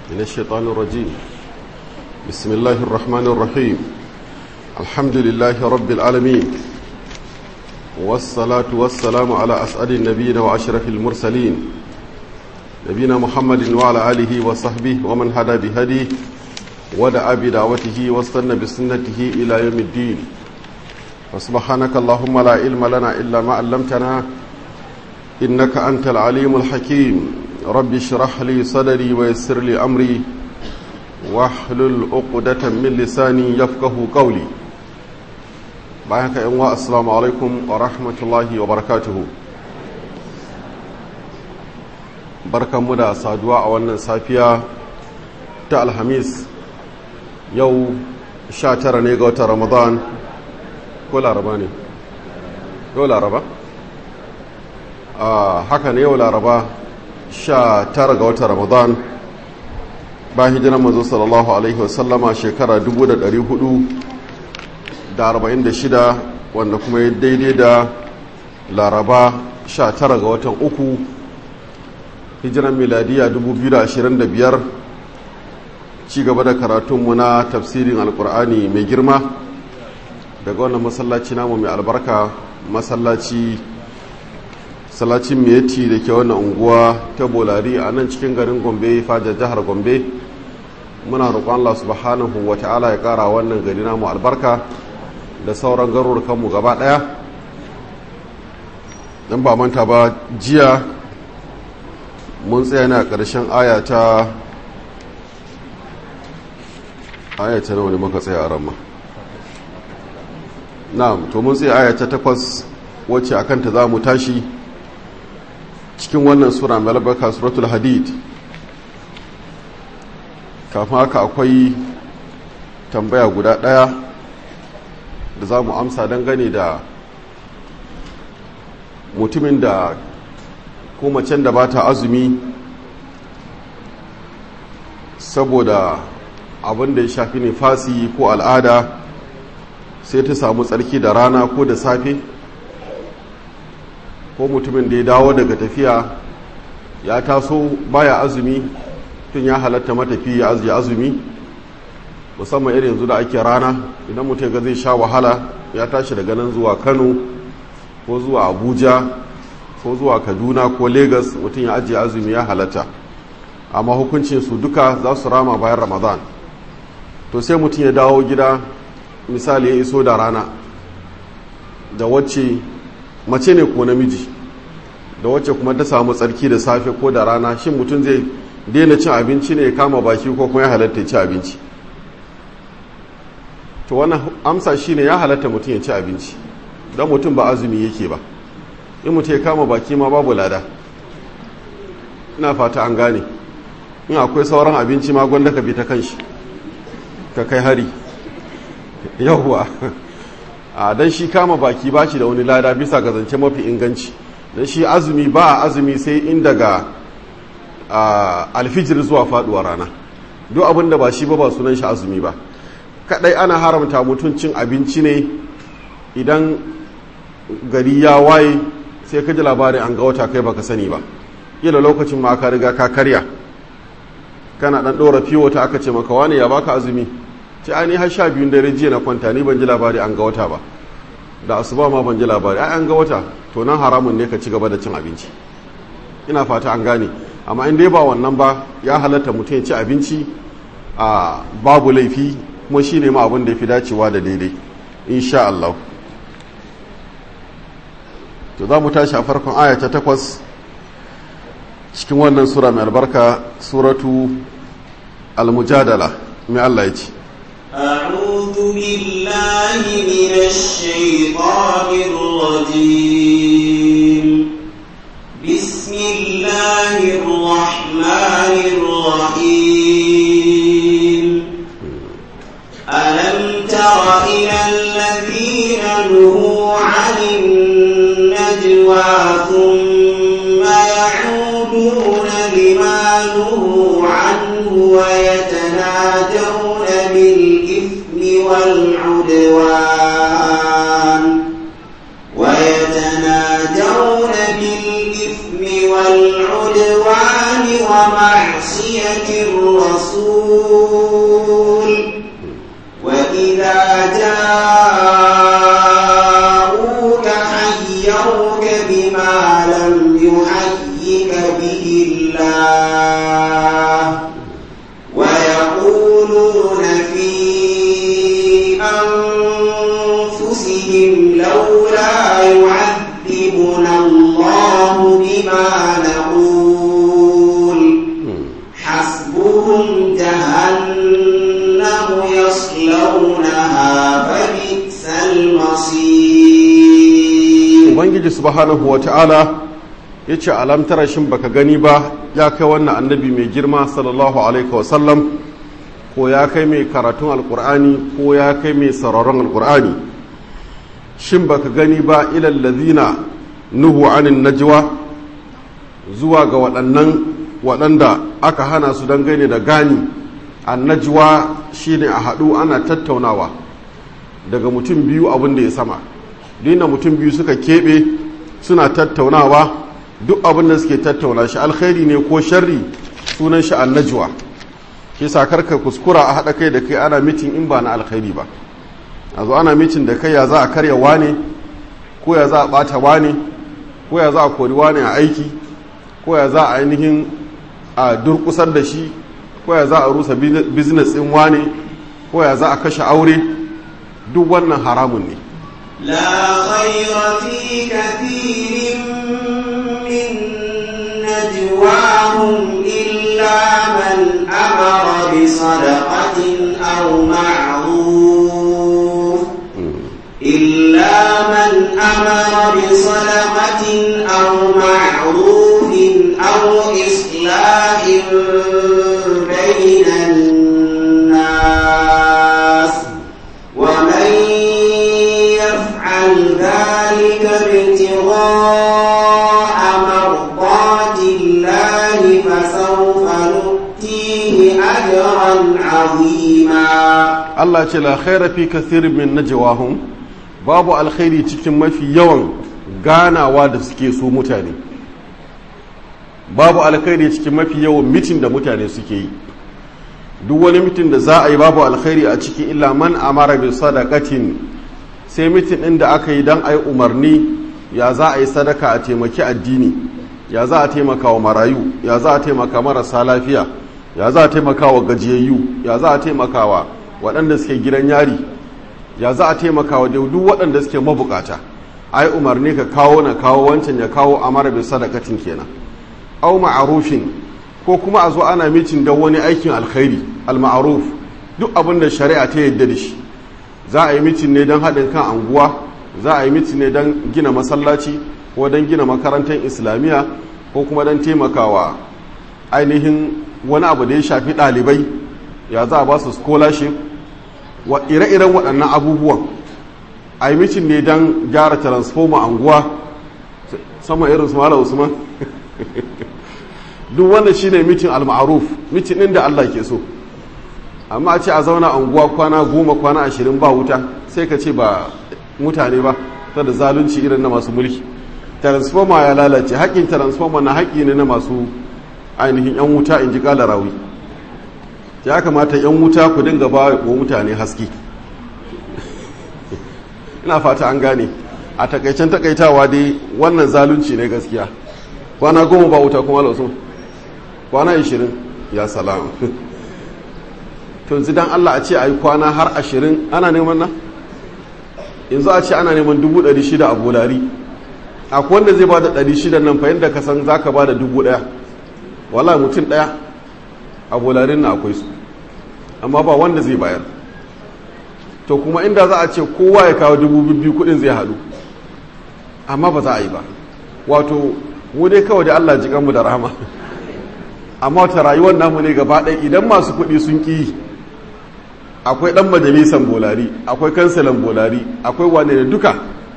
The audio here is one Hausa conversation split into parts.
من الشيطان الرجيم بسم الله الرحمن الرحيم الحمد لله رب العالمين والصلاة والسلام على أسعد النبيين وأشرف المرسلين نبينا محمد وعلى آله وصحبه ومن هدى بهديه ودعا بدعوته واستنى بسنته إلى يوم الدين فسبحانك اللهم لا علم لنا إلا ما علمتنا إنك أنت العليم الحكيم رب اشرح لي صدري ويسر لي أمري واحلل عقدة من لساني يفقه قولي بايعك يا السلام عليكم ورحمة الله وبركاته barkan mu da saduwa a wannan safiya ta alhamis yau 19 ne ga watan ramadan ko laraba ne yau laraba haka ne yau laraba 19 ga watan ramadan ba hijiran mazo sallallahu alaihi wasallama shekara 446 wanda kuma ya daidai da laraba 19 ga watan uku hijiran miladiya 2025 ci gaba da karatunmu na tafsirin alkur'ani mai girma daga wannan masallaci namu mai albarka masallaci salacin miyati da ke wannan unguwa ta bolari a nan cikin garin gombe fajar jihar gombe muna roƙon allah subhanahu wa ta'ala ya ƙara wannan gari namu albarka da sauran garurukanmu gaba ɗaya don ba manta ba jiya mun tsaya na ƙarshen ayata ayata nawa ne muka tsaya a ramma na'am to mun tsaya ayata takwas wacce a kanta za mu tashi cikin wannan sura mai albarka suratul hadid kafin haka akwai tambaya guda ɗaya da za mu amsa dangane da mutumin da ko macen da ba ta azumi saboda abin da ya shafi nifasi ko al'ada sai ta samu tsarki da rana ko da safe ko mutumin da ya dawo daga tafiya ya taso baya azumi tun ya halatta matafi ya ajiye azumi musamman irin yanzu da ake rana idan mutum ga zai sha wahala ya tashi daga nan zuwa kano ko zuwa abuja ko zuwa kaduna ko lagos mutum ya ajiye azumi ya halatta amma hukuncin su duka za su rama bayan ramadan to sai mutum ya dawo gida misali ya iso da rana da wacce mace ne ko namiji da wacce kuma ta samu tsarki da safe ko da rana shin mutum zai daina cin abinci ne ya kama baki ko kuma ya halatta ci abinci to wannan amsa shine ya halatta mutum ya ci abinci don mutum ba azumi yake ba in mutum ya kama baki ma babu lada ina fata an gane in akwai sauran abinci ma gwanda ka bi ta kanshi ka kai hari yauwa a don shi kama baki ba shi da wani lada bisa ga zance mafi inganci don shi azumi ba a azumi sai in daga alfijir zuwa faduwa rana duk abin da ba shi ba ba sunan shi azumi ba kadai ana haramta mutum cin abinci ne idan gari ya waye sai ka ji labarin an ga wata kai baka sani ba kila lokacin ma ka riga ka karya kana dan dora fiwo ta aka ce maka wani ya baka azumi ce ai ni har sha biyun dare jiya na kwanta ni ban ji labari an ga wata ba da asuba ma ban ji labari ai an ga wata to nan haramun ne ka ci gaba da cin abinci ina fata an gane amma in dai ba wannan ba ya halatta mutum ya ci abinci a babu laifi kuma shi ne ma abin da ya fi dacewa da daidai insha Allah to za mu tashi a farkon aya ta takwas cikin wannan sura mai albarka suratu al-mujadala mai Allah ya ce أعوذ بالله من الشيطان الرجيم بسم الله الرحمن الرحيم ألم تر إلى الذين نهوا عن النجوى ثم يعودون لما نهوا عنه ويتناجون بالإثم والعدوان ويتناجون بالإثم والعدوان ومعصية معصية الرسول وإذا جاءوك حيوك بما لم يحيك به الله ويقولون في أنفسهم لولا يعذبنا الله بما نقول حسبهم جهنم يصلونها فبئس المصير ubangiji subhanahu wa ta'ala ya ce alamtara shin baka gani ba ya kai wannan annabi mai girma sallallahu alaihi wasallam ko ya kai mai karatun alkur'ani ko ya kai mai sauraron alkur'ani shin baka gani ba ilal ladina nuhu anin najwa zuwa ga waɗannan waɗanda aka hana su dangane da gani an najwa shine a haɗu ana tattaunawa daga mutum biyu abin da ya sama dina mutum biyu suka keɓe suna tattaunawa duk abin da suke tattauna shi alkhairi ne ko sharri sunan shi an najwa ke sa karka kuskura a haɗa kai da kai ana mitin in ba na alkhairi ba a zo ana mitin da kai ya za a karya wane ko ya za a ɓata wane ko ya za a kori wane a aiki ko ya za a ainihin a durkusar da shi ko ya za a rusa biznes ɗin wane ko ya za a kashe aure duk wannan haramun ne لا خير في كثير من نجواهم إلا من أمر بصدقة أو معروف إلا من أمر بصدقة أو معروف أو إصلاح بين الناس ومن يفعل ذلك ابتغاء مرضات الله فسوف نؤتيه أجرا عظيما Allah ce la khaira fi kathirin min najwahum babu alkhairi cikin mafi yawan ganawa da suke so mutane babu alkhairi cikin mafi yawan mitin da mutane suke yi duk wani mitin da za a yi babu alkhairi a ciki illa man amara bi sadaqatin sai mitin ɗin da aka yi don a yi umarni ya za a yi sadaka a taimaki addini ya za a taimaka wa marayu ya za a taimaka marasa lafiya ya za a taimaka wa gajiyayyu ya za a taimaka wa waɗanda suke gidan yari ya za a taimaka wa duk waɗanda suke mabukata a yi umarni ka kawo na kawo wancan ya kawo amara bi sadakatin kenan au ma'arufin ko kuma a zo ana mitin don wani aikin alkhairi al-ma'ruf duk abin da shari'a ta yadda da shi za a yi mitin ne don haɗin kan anguwa za a yi mitin ne don gina masallaci ko don gina makarantar islamiyya ko kuma don taimakawa ainihin wani abu da ya shafi ɗalibai ya za a ba su scholarship wa ire-iren waɗannan abubuwan a yi mitin ne don gyara transformer anguwa sama irin su mala usman duk wannan shine mitin al-ma'ruf mitin ɗin da allah ke so amma a ce a zauna anguwa kwana goma kwana ashirin ba wuta sai ka ce ba mutane ba ta da zalunci irin na masu mulki transformer ya lalace haƙƙin transformer na haƙƙi ne na masu ainihin 'yan wuta in ji ƙala rawi ya kamata 'yan wuta ku dinga ba wa mutane haske ina fata an gane a takaicen takaitawa dai wannan zalunci ne gaskiya kwana goma ba wuta kuma lausun kwana ashirin ya salam to yanzu dan Allah a ce a yi kwana har ashirin ana neman nan yanzu a ce ana neman dubu ɗari shida a bolari akwai wanda zai ba da ɗari shida nan fahimta da ka san za ka ba da dubu ɗaya wala mutum ɗaya a bolarin na akwai su amma ba wanda zai bayar to kuma inda za a ce kowa ya kawo dubu biyu kuɗin zai haɗu amma ba za a yi ba wato mu dai kawai da Allah ji mu da rahama amma wata rayuwar namu ne gaba ɗaya idan masu kuɗi sun ƙi akwai ɗan majalisan bolari akwai kansilan bolari akwai wane da duka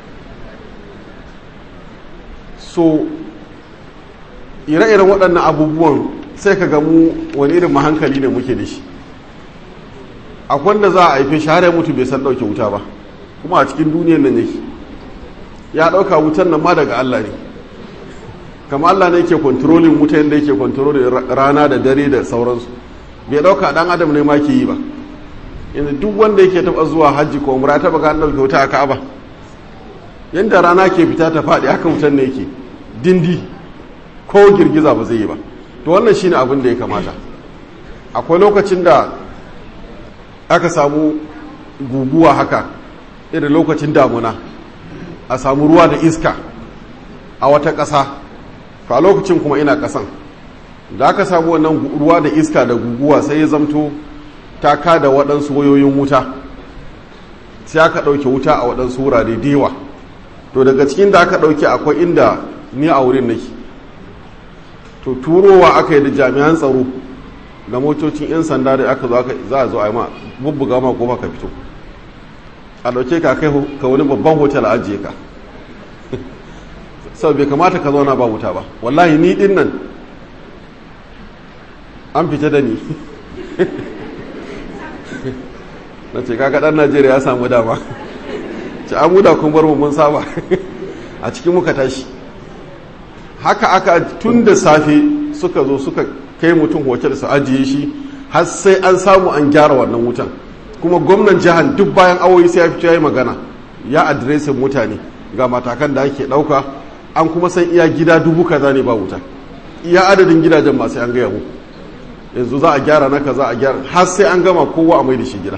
so ire-iren waɗannan abubuwan sai ka gamu wani irin mahankali ne muke da shi akwai wanda za a haife shi har ya mutu bai san ɗauke wuta ba kuma a cikin duniyan nan yake ya ɗauka wutan nan ma daga Allah ne kama Allah ne ke kontrolin wuta yadda yake kontrolin rana da dare da sauransu bai dauka dan adam ne ma ke yi ba yanzu duk wanda yake taba zuwa hajji ko umra taba ga an dauke wuta a Ka'aba yanda rana ke fita ta faɗi haka wutan ne yake dindi ko girgiza ba zai yi ba to wannan shine abin da ya kamata akwai lokacin da aka samu guguwa haka irin lokacin damuna a samu ruwa da iska a wata ƙasa to a lokacin kuma ina ƙasan da aka samu wannan ruwa da iska da guguwa sai ya zamto ta kada waɗansu wayoyin wuta sai aka ɗauke wuta a waɗansu wurare da yawa to daga cikin da aka ɗauke akwai inda ni a wurin nake to turowa aka yi da jami'an tsaro da motocin 'yan sanda da aka zo za a zo a yi ma bubbuga ma goma ka fito a ɗauke ka kai ka wani babban hotel a ajiye ka sau bai kamata ka zauna ba wuta ba wallahi ni din nan an fita da ni na ce kaga ɗan najeriya ya samu dama ce an muda kun bar mu mun saba a cikin muka tashi haka aka tun da safe suka zo suka kai mutum hotel su ajiye shi har sai an samu an gyara wannan wutan kuma gwamnan jihar duk bayan awoyi sai ya fito ya yi magana ya adiresin mutane ga matakan da ake ɗauka an kuma san iya gida dubu kaza ne ba wuta iya adadin gidajen masu an gaya muku yanzu za a gyara na kaza a gyara har sai an gama kowa a mai da shi gida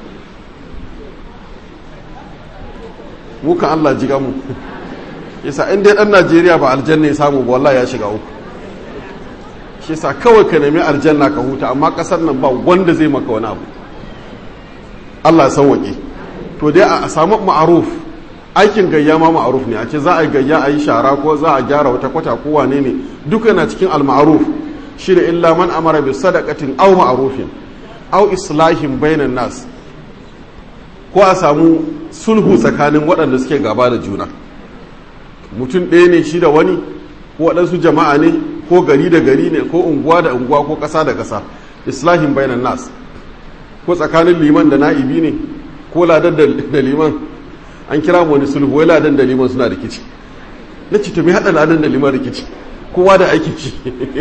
muka Allah jiga mu yasa in dai dan Najeriya ba aljanna ya samu ba wallahi ya shiga uku shi yasa kawai ka nemi aljanna ka huta amma kasar nan ba wanda zai maka wani abu Allah ya sauwaƙe to dai a samu ma'aruf aikin gayya ma ma'aruf ne a ce za a yi gayya a yi shara ko za a gyara wata kwata ko wane ne duka yana cikin al-ma'ruf shine illa man amara bi sadaqatin aw ma'rufin aw islahin bainan nas ko a samu sulhu tsakanin waɗanda suke gaba da juna mutum ɗaya ne shi da wani ko waɗansu jama'a ne ko gari da gari ne ko unguwa da unguwa ko ƙasa da ƙasa islahin bainan nas ko tsakanin liman da na'ibi ne ko ladan da liman an kira mu wani sulhu wai ladan da liman suna rikici na ce to me haɗa ladan da liman rikici kowa da aiki ci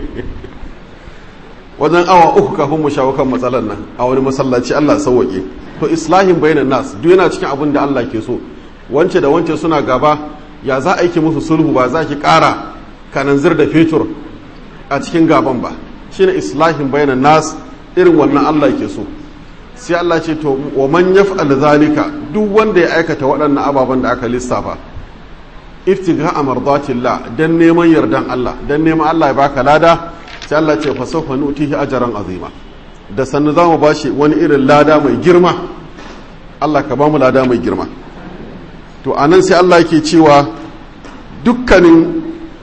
wajen awa uku kafin mu shawo kan matsalar nan a wani masallaci Allah sauwaƙe to islahin bainan nas duk yana cikin abin da Allah ke so wance da wance suna gaba ya za a yi musu sulhu ba za ki ƙara kananzir da fetur a cikin gaban ba shine islahin bainan nas irin wannan Allah ke so sai Allah ce to wa man yaf'al zalika duk wanda ya aikata waɗannan ababen da aka lissafa iftiga amardatillah dan neman yardan Allah dan neman Allah ya baka lada sai Allah ce fa sawfa nutihi ajran azima da sannu zamu bashi wani irin lada mai girma Allah ka bamu lada mai girma to anan sai Allah yake cewa dukkanin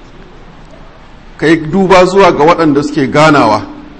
kai duba zuwa ga waɗanda suke ganawa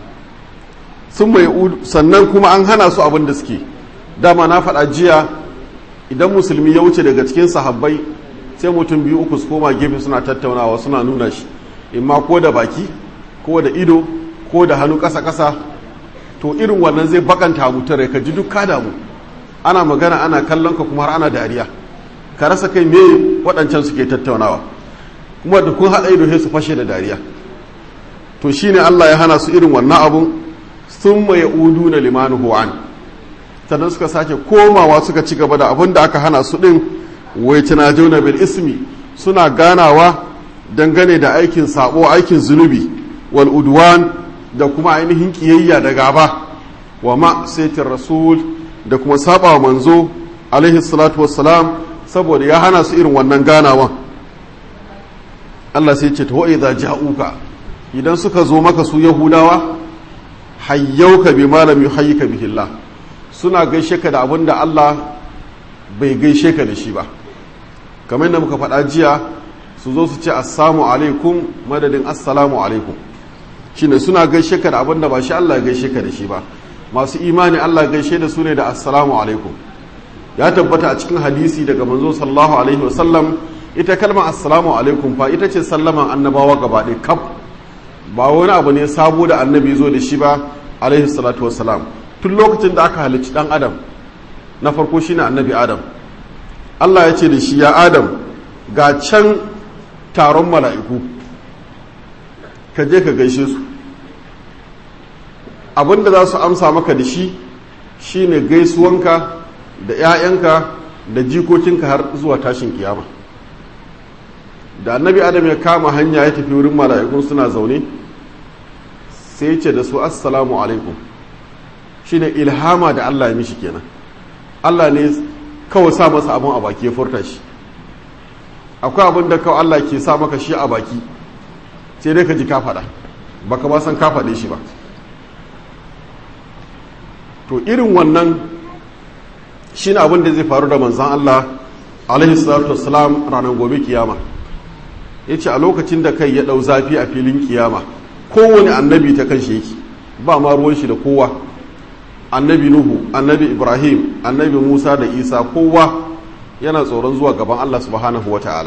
sun mai sannan kuma an hana su abin da suke dama na faɗa jiya idan musulmi ya wuce daga cikin sahabbai sai mutum biyu uku su koma gefe suna tattaunawa suna nuna shi imma ko da baki ko da ido ko da hannu ƙasa-ƙasa to irin wannan zai bakanta mutum rai ka ji duk ka damu ana magana ana kallon ka kuma har ana dariya ka rasa kai me waɗancan suke tattaunawa kuma da kun haɗa ido sai su fashe da dariya to shine Allah ya hana su irin wannan abun sun mai udu na limanuhu an sannan suka sake komawa suka ci gaba da abin da aka hana su ɗin wai tunajuna bil ismi suna ganawa dangane da aikin sabo aikin zunubi wal udwan da kuma ainihin kiyayya da gaba wa ma saitin rasul da kuma saba wa manzo alaihi salatu wassalam saboda ya hana su irin wannan ganawan Allah sai ce ta wa'iza ja'uka idan suka zo maka su yahudawa hayyauka bi malam yuhayyika bihi Allah suna gaishe ka da abin da Allah bai gaishe ka da shi ba kamar yadda muka faɗa jiya su zo su ce assalamu alaikum madadin assalamu alaikum shine suna gaishe ka da abin da ba shi Allah ya gaishe ka da shi ba masu imani Allah gaishe da su ne da assalamu alaikum ya tabbata a cikin hadisi daga manzo sallallahu alaihi wasallam ita kalmar assalamu alaikum fa ita ce sallaman annabawa gaba ɗaya kaf ba wani abu ne sabo da annabi zo da shi ba alaihi salatu wassalam tun lokacin da aka halicci dan adam na farko shine annabi adam Allah ya ce da shi ya adam ga can taron mala'iku ka je ka gaishe su abinda za su amsa maka da shi shine gaisuwanka da 'ya'yanka da jikokinka har zuwa tashin kiyama da annabi adam ya kama hanya ya tafi wurin mala'ikun suna zaune sai ce da su assalamu alaikum shine ilhama da Allah ya mishi kenan Allah ne kawai sa masa abin a baki ya furta shi akwai abin da kawai Allah ke sa maka shi a baki sai dai ka ji ka faɗa baka ba san ka faɗe shi ba to irin wannan shine abin da zai faru da manzan Allah alaihi salatu wassalam ranar gobe kiyama ya ce a lokacin da kai ya ɗau zafi a filin kiyama kowane annabi ta kan shi yake ba ma ruwan shi da kowa annabi nuhu annabi ibrahim annabi musa da isa kowa yana tsoron zuwa gaban allah subhanahu wa ta'ala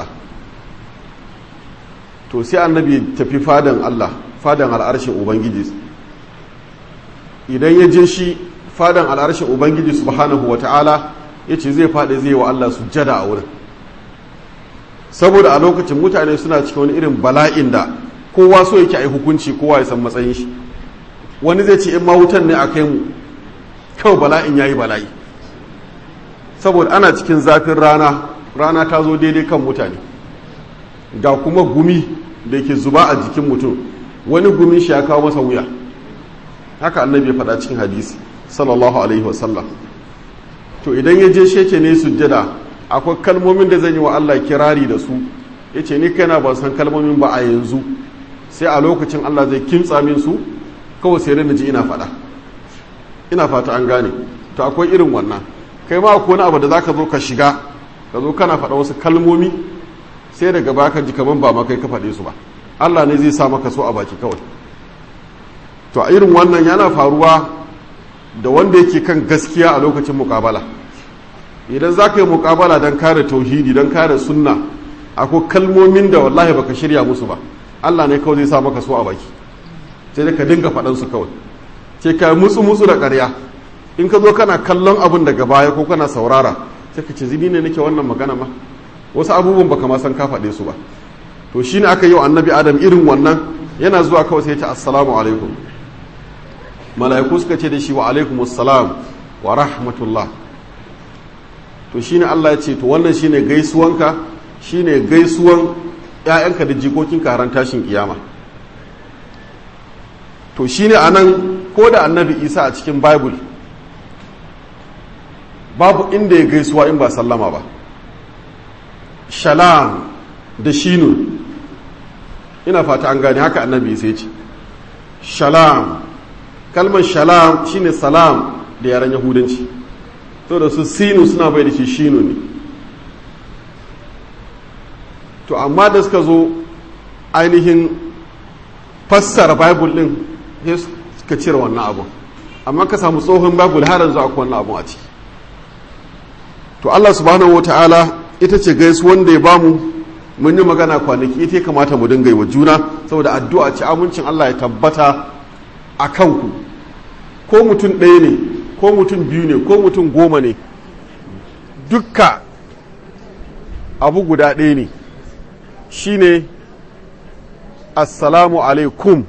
to sai annabi tafi fadan allah fadan al'arshin ubangiji idan ya je shi fadan al'arshin ubangiji subhanahu wa ta'ala ya ce zai faɗi zai wa allah sujjada a wurin saboda a lokacin mutane suna cikin wani irin bala'in da kowa so yake a yi hukunci kowa ya san matsayin shi wani zai ce in ma wutan ne a kai mu kawai bala'in ya yi bala'i saboda ana cikin zafin rana rana ta zo daidai kan mutane ga kuma gumi da ke zuba a jikin mutum wani gumin shi ya kawo masa wuya haka annabi ya faɗa cikin hadisi sallallahu alaihi wasallam to idan ya je sheke ne sujjada akwai kalmomin da zan yi wa Allah kirari da su ya ce ni kaina ban san kalmomin ba a yanzu sai a lokacin Allah zai kimtsa min su kawai sai na ji ina faɗa ina fata an gane to akwai irin wannan kai ma akwai wani abu da zaka zo ka shiga ka zo kana faɗa wasu kalmomi sai daga baka ji kaman ba ma kai ka faɗe su ba Allah ne zai sa maka so a baki kawai to a irin wannan yana faruwa da wanda yake kan gaskiya a lokacin muƙabala idan za ka yi muƙabala don kare tauhidi don kare sunna akwai kalmomin da wallahi baka shirya musu ba Allah ne kawai zai sa maka so a baki sai da ka dinga faɗansu kawai sai ka mutsu mutsu da ƙarya in ka zo kana kallon abin daga baya ko kana saurara sai ka ce zini ne nake wannan magana ma wasu abubuwan baka ma san ka faɗe su ba to shine aka yi wa annabi adam irin wannan yana zuwa kawai sai ya ce assalamu alaikum mala'iku suka ce da shi wa alaikum assalam wa rahmatullah to shine Allah ya ce to wannan shine gaisuwanka shine gaisuwan ƴaƴanka da jikokinka haran tashin kiyama to shine anan ko da annabi Isa a cikin Bible babu inda ya gaisuwa in ba sallama ba shalam da shinun ina fata an gane haka annabi Isa ya ce shalam kalmar shalam shine salam da yaren yahudanci to da su sinu suna bai da shi shinu ne to amma da suka zo ainihin fassara bible din sai suka cire wannan abu amma ka samu tsohon bible har yanzu akwai wannan abu a ciki to Allah subhanahu wataala ita ce gaisu wanda ya bamu mun yi magana kwanaki ita ya kamata mu dinga yi wa juna saboda addu'a ce amincin Allah ya tabbata a kanku ko mutum ɗaya ne ko mutum biyu ne ko mutum goma ne dukka abu guda ɗaya ne shine assalamu alaikum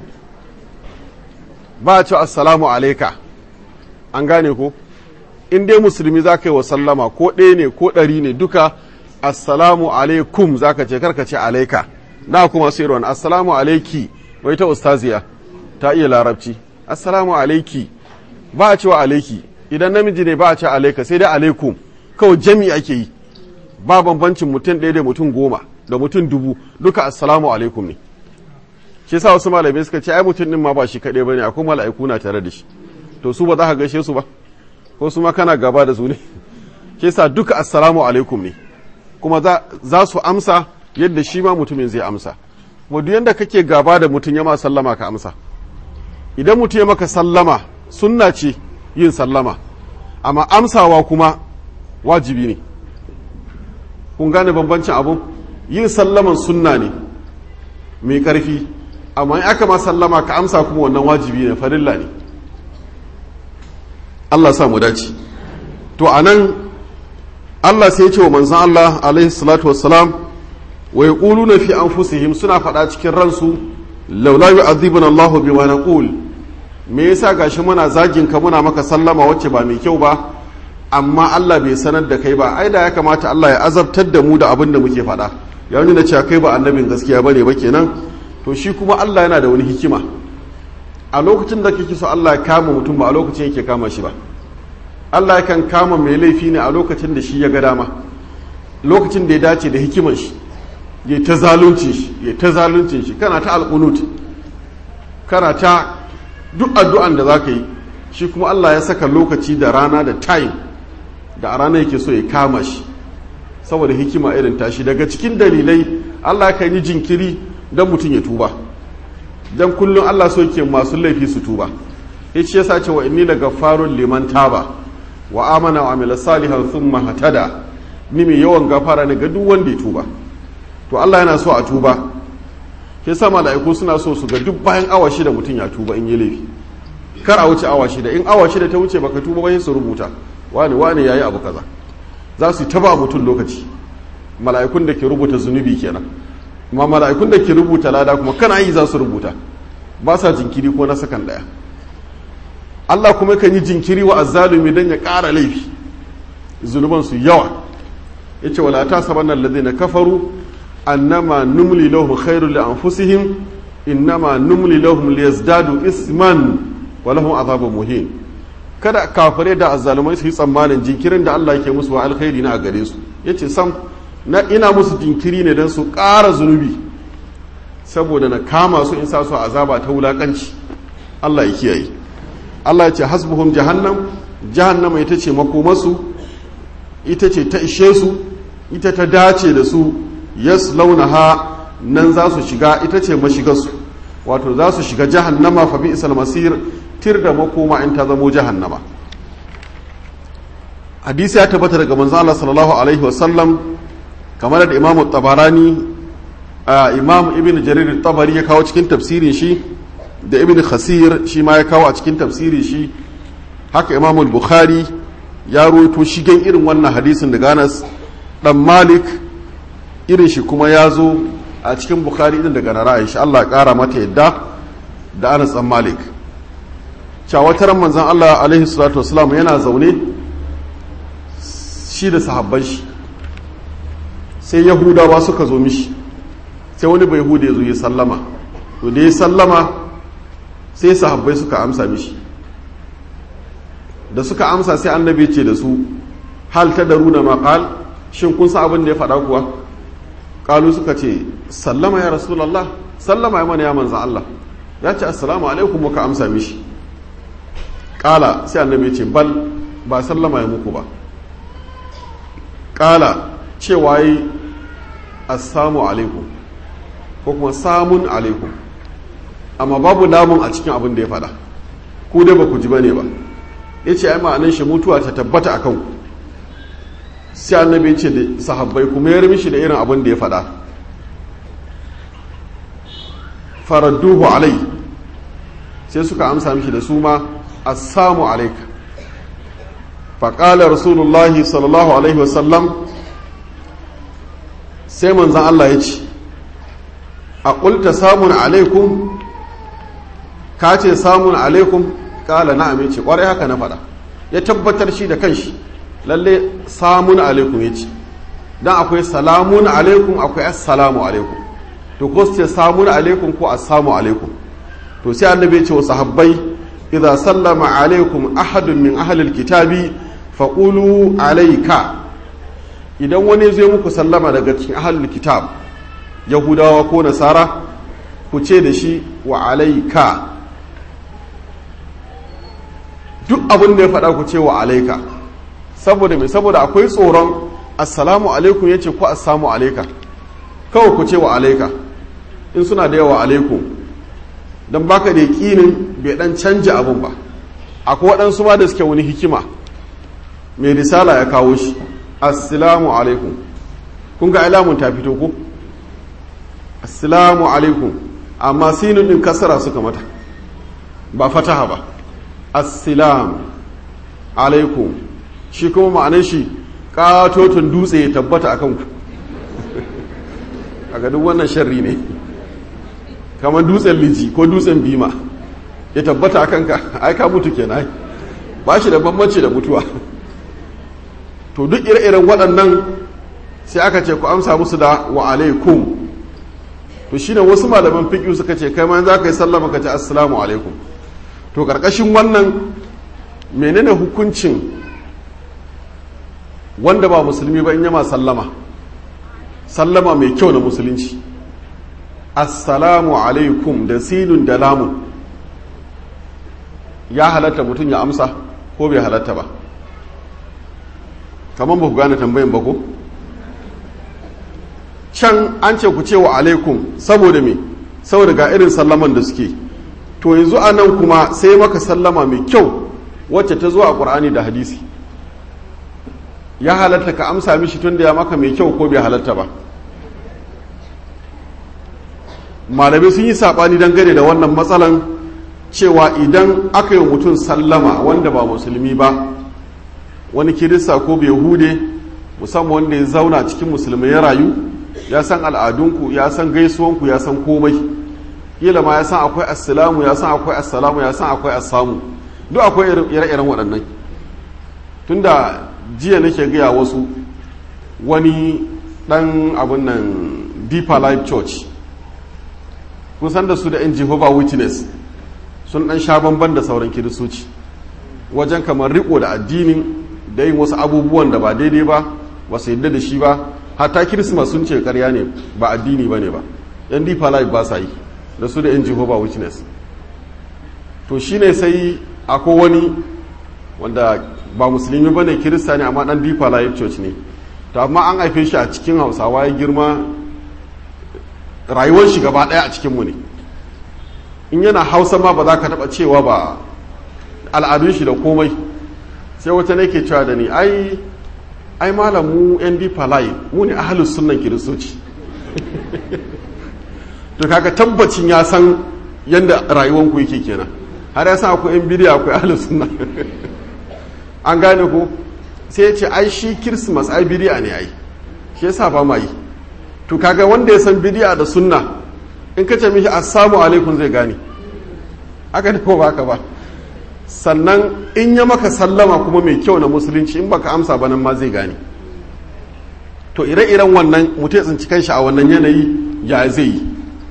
ba a ce assalamu alaika an gane ko in dai musulmi za ka yi wa sallama ko ɗaya ne ko ɗari ne duka assalamu alaikum za ka ce karka ce alaika na kuma sai ruwan assalamu alaiki wai ta ustaziya ta iya larabci assalamu alaiki ba a cewa alaiki idan namiji ne ba a ce alaika sai dai alaikum kawai jami ake yi ba bambancin mutum ɗaya da mutum goma da mutum dubu duka assalamu alaikum ne shi yasa wasu malamai suka ce ai mutum din ma ba shi kaɗai bane akwai mala'iku na tare da shi to su ba za ka gaishe su ba ko su ma kana gaba da su ne shi yasa duka assalamu alaikum ne kuma za su amsa yadda shi ma mutumin zai amsa kuma duk yanda kake gaba da mutum ya ma sallama ka amsa idan mutum ya maka sallama sunna ce yin sallama amma amsawa kuma wajibi ne kun gane bambancin abu yin sallaman sunna ne mai ƙarfi amma in aka ma sallama ka amsa kuma wannan wajibi ne farilla ne Allah sa mu dace to anan Allah sai ya ce wa manzon Allah alaihi salatu wassalam wa yaquluna fi anfusihim suna faɗa cikin ransu laula yu'adhibuna Allahu bima naqul me yasa gashi muna zagin ka muna maka sallama wacce ba mai kyau ba amma Allah bai sanar da kai ba ai da ya kamata Allah ya azabtar da mu da abin da muke faɗa ya nuna cewa kai ba annabin gaskiya bane ba kenan to shi kuma Allah yana da wani hikima a lokacin da kake so Allah ya kama mutum ba a lokacin yake kama shi ba Allah yakan kama mai laifi ne a lokacin da shi ya ga dama lokacin da ya dace da hikimar shi ya ta zalunci shi ya ta zaluncin shi kana ta alƙunut kana ta duk addu'an da za ka yi shi kuma Allah ya saka lokaci da rana da time da a rana yake so ya kama shi saboda hikima irin tashi daga cikin dalilai Allah kan yi jinkiri don mutum ya tuba don kullum Allah so ke masu laifi su tuba ya ce yasa ce wa inni la gaffarun liman taba wa amana wa amila salihan thumma hatada ni mai yawan gafara ne ga duk wanda ya tuba to Allah yana so a tuba ke sa mala'iku suna so su ga duk bayan awa shida mutum ya tuba in yi laifi kar a wuce awa shida in awa shida ta wuce baka tuba ba su rubuta wani wani yayi abu kaza za su taba mutum lokaci mala'ikun da ke rubuta zunubi kenan amma mala'ikun da ke rubuta lada kuma kana yi za su rubuta ba sa jinkiri ko na sakan daya Allah kuma kan yi jinkiri wa azzalumi dan ya ƙara laifi zunuban su yawa yace wala tasabanna alladhina kafaru annama numli lahum khairul li anfusihim innama numli lahum liyazdadu isman wa lahum azabun muhin kada kafare da azzalumai su yi tsammanin jinkirin da Allah yake musu wa alkhairi na a gare su yace sam na ina musu jinkiri ne don su ƙara zunubi saboda na kama su in sa su azaba ta wulakanci Allah ya kiyaye Allah ya ce hasbuhum jahannam jahannama ita ce makomasu ita ce ta ishe su ita ta dace da su yaslaunaha nan za su shiga ita ce mashigarsu wato za su shiga jahannama fa bi isal masir tir da makoma in ta zamo jahannama hadisi ya tabbata daga manzo Allah sallallahu alaihi wa sallam kamar da imamu tabarani imam ibn jarir tabari ya kawo cikin tafsirin shi da ibn khasir shi ma ya kawo a cikin tafsirin shi haka imam bukhari ya ruwaito shigen irin wannan hadisin daga Anas dan Malik irin shi kuma ya zo a cikin bukhari din daga na Aisha Allah ya kara mata yadda da Anas dan Malik cawataran manzon Allah alaihi salatu wasalam yana zaune shi da sahabban shi sai yahudawa suka zo mishi sai wani bai hude ya zo ya sallama to da ya sallama sai sahabbai suka amsa mishi da suka amsa sai annabi ce da su hal ta daru da maƙal shin kun sa abin da ya faɗa kuwa ƙalu suka ce sallama ya rasulallah sallama ya mana ya manza Allah ya ce assalamu alaikum muka amsa mishi ƙala sai annabi ce bal ba sallama ya muku ba ƙala cewa yi assamu alaikum ko kuma samun alaikum amma babu namun a cikin abin da ya faɗa ku dai ba ku ji ba ne ba ya ce ai ma'anin shi mutuwa ta tabbata a kanku sai annabi ce da sahabbai kuma ya mishi da irin abin da ya faɗa faradduhu alai sai suka amsa mishi da su ma assamu alaika faƙalar rasulullahi sallallahu alaihi wasallam sai manzan Allah ya ce a ƙulta samun alaikum ka ce samun alaikum ƙala na amince ƙwarai haka na faɗa ya tabbatar shi da kanshi lalle samun alaikum ya ce don akwai salamun alaikum akwai assalamu alaikum to ko su ce samun alaikum ko assamu alaikum to sai annabi ya ce wa sahabbai idza sallama alaikum ahadun min ahlil kitabi faqulu alayka idan wani zai muku sallama daga cikin ahlul kitab yahudawa ko nasara ku ce da shi wa alayka duk abin da ya faɗa ku ce wa alayka saboda me saboda akwai tsoron assalamu alaikum yace ko assamu alayka kawai ku ce wa alayka in suna da yawa alaikum don baka da yakinin bai dan canja abun ba akwai waɗansu ma da suke wani hikima mai risala ya kawo shi assalamu alaikum kun ga alamun ta fito ko assalamu alaikum amma sinin din kasara suka mata ba fataha ba assalam alaikum shi kuma ma'anar shi katotun dutse ya tabbata a kanku a duk wannan sharri ne kamar dutsen liji ko dutsen bima ya tabbata akan ka ai ka mutu kenan ba shi da bambanci da mutuwa to duk ire-iren waɗannan sai aka ce ku amsa musu da wa alaikum to shine wasu malaman fiqh suka ce kai ma za ka yi sallama ka ce assalamu alaikum to karkashin wannan menene hukuncin wanda ba musulmi ba in yama sallama sallama mai kyau na musulunci assalamu alaikum da sinun da lamun ya halatta mutum ya amsa ko bai halatta ba kamar ba ku gane tambayin ba ko can an ce ku ce wa alaikum saboda me saboda ga irin sallaman da suke to yanzu a nan kuma sai maka sallama mai kyau wacce ta zo a ƙur'ani da hadisi ya halatta ka amsa mishi tun da ya maka mai kyau ko bai halatta ba malamai sun yi saɓani dangane da wannan matsalan cewa idan aka yi mutum sallama wanda ba musulmi ba wani kirista ko bai hude musamman wanda ya zauna cikin musulmai ya rayu ya san al'adunku ya san gaisuwanku ya san komai kila ma ya san akwai assalamu ya san akwai assalamu ya san akwai assamu duk akwai ire-iren waɗannan tunda jiya nake gaya wasu wani ɗan abin nan deeper life church kun san da su da yan jehovah witness sun ɗan sha bamban da sauran kiristoci wajen kamar riko da addinin da yin wasu abubuwan da ba daidai ba ba su yadda da shi ba hatta kirismas sun ce karya ne ba addini ba ne ba yan deeper life ba sa yi da su da yan jehovah witness to shine sai akwai wani wanda ba musulmi ba ne kirista ne amma dan deeper life church ne to amma an haife shi a cikin hausawa ya girma rayuwar shi gaba daya a cikinmu ne in yana hausa ma ba za ka taba cewa ba al'adun shi da komai sai wata ne ke cewa da ni ai ai malam mu yan deeper life mu ne ahalus sunnan kiristoci to kaga tabbacin ya san yadda rayuwanku yake kenan har ya san akwai yan bidiya akwai ahalus sunna an gane ko sai ya ce ai shi kirsimas ai bidiya ne ai shi yasa ba ma yi to kaga wanda ya san bidiya da sunna in ka ce mishi assalamu alaikum zai gane aka ne ko baka ba sannan in ya maka sallama kuma mai kyau na musulunci in baka amsa ba nan ma zai gane to ire-iren wannan mutum ya tsinci kanshi a wannan yanayi ya zai yi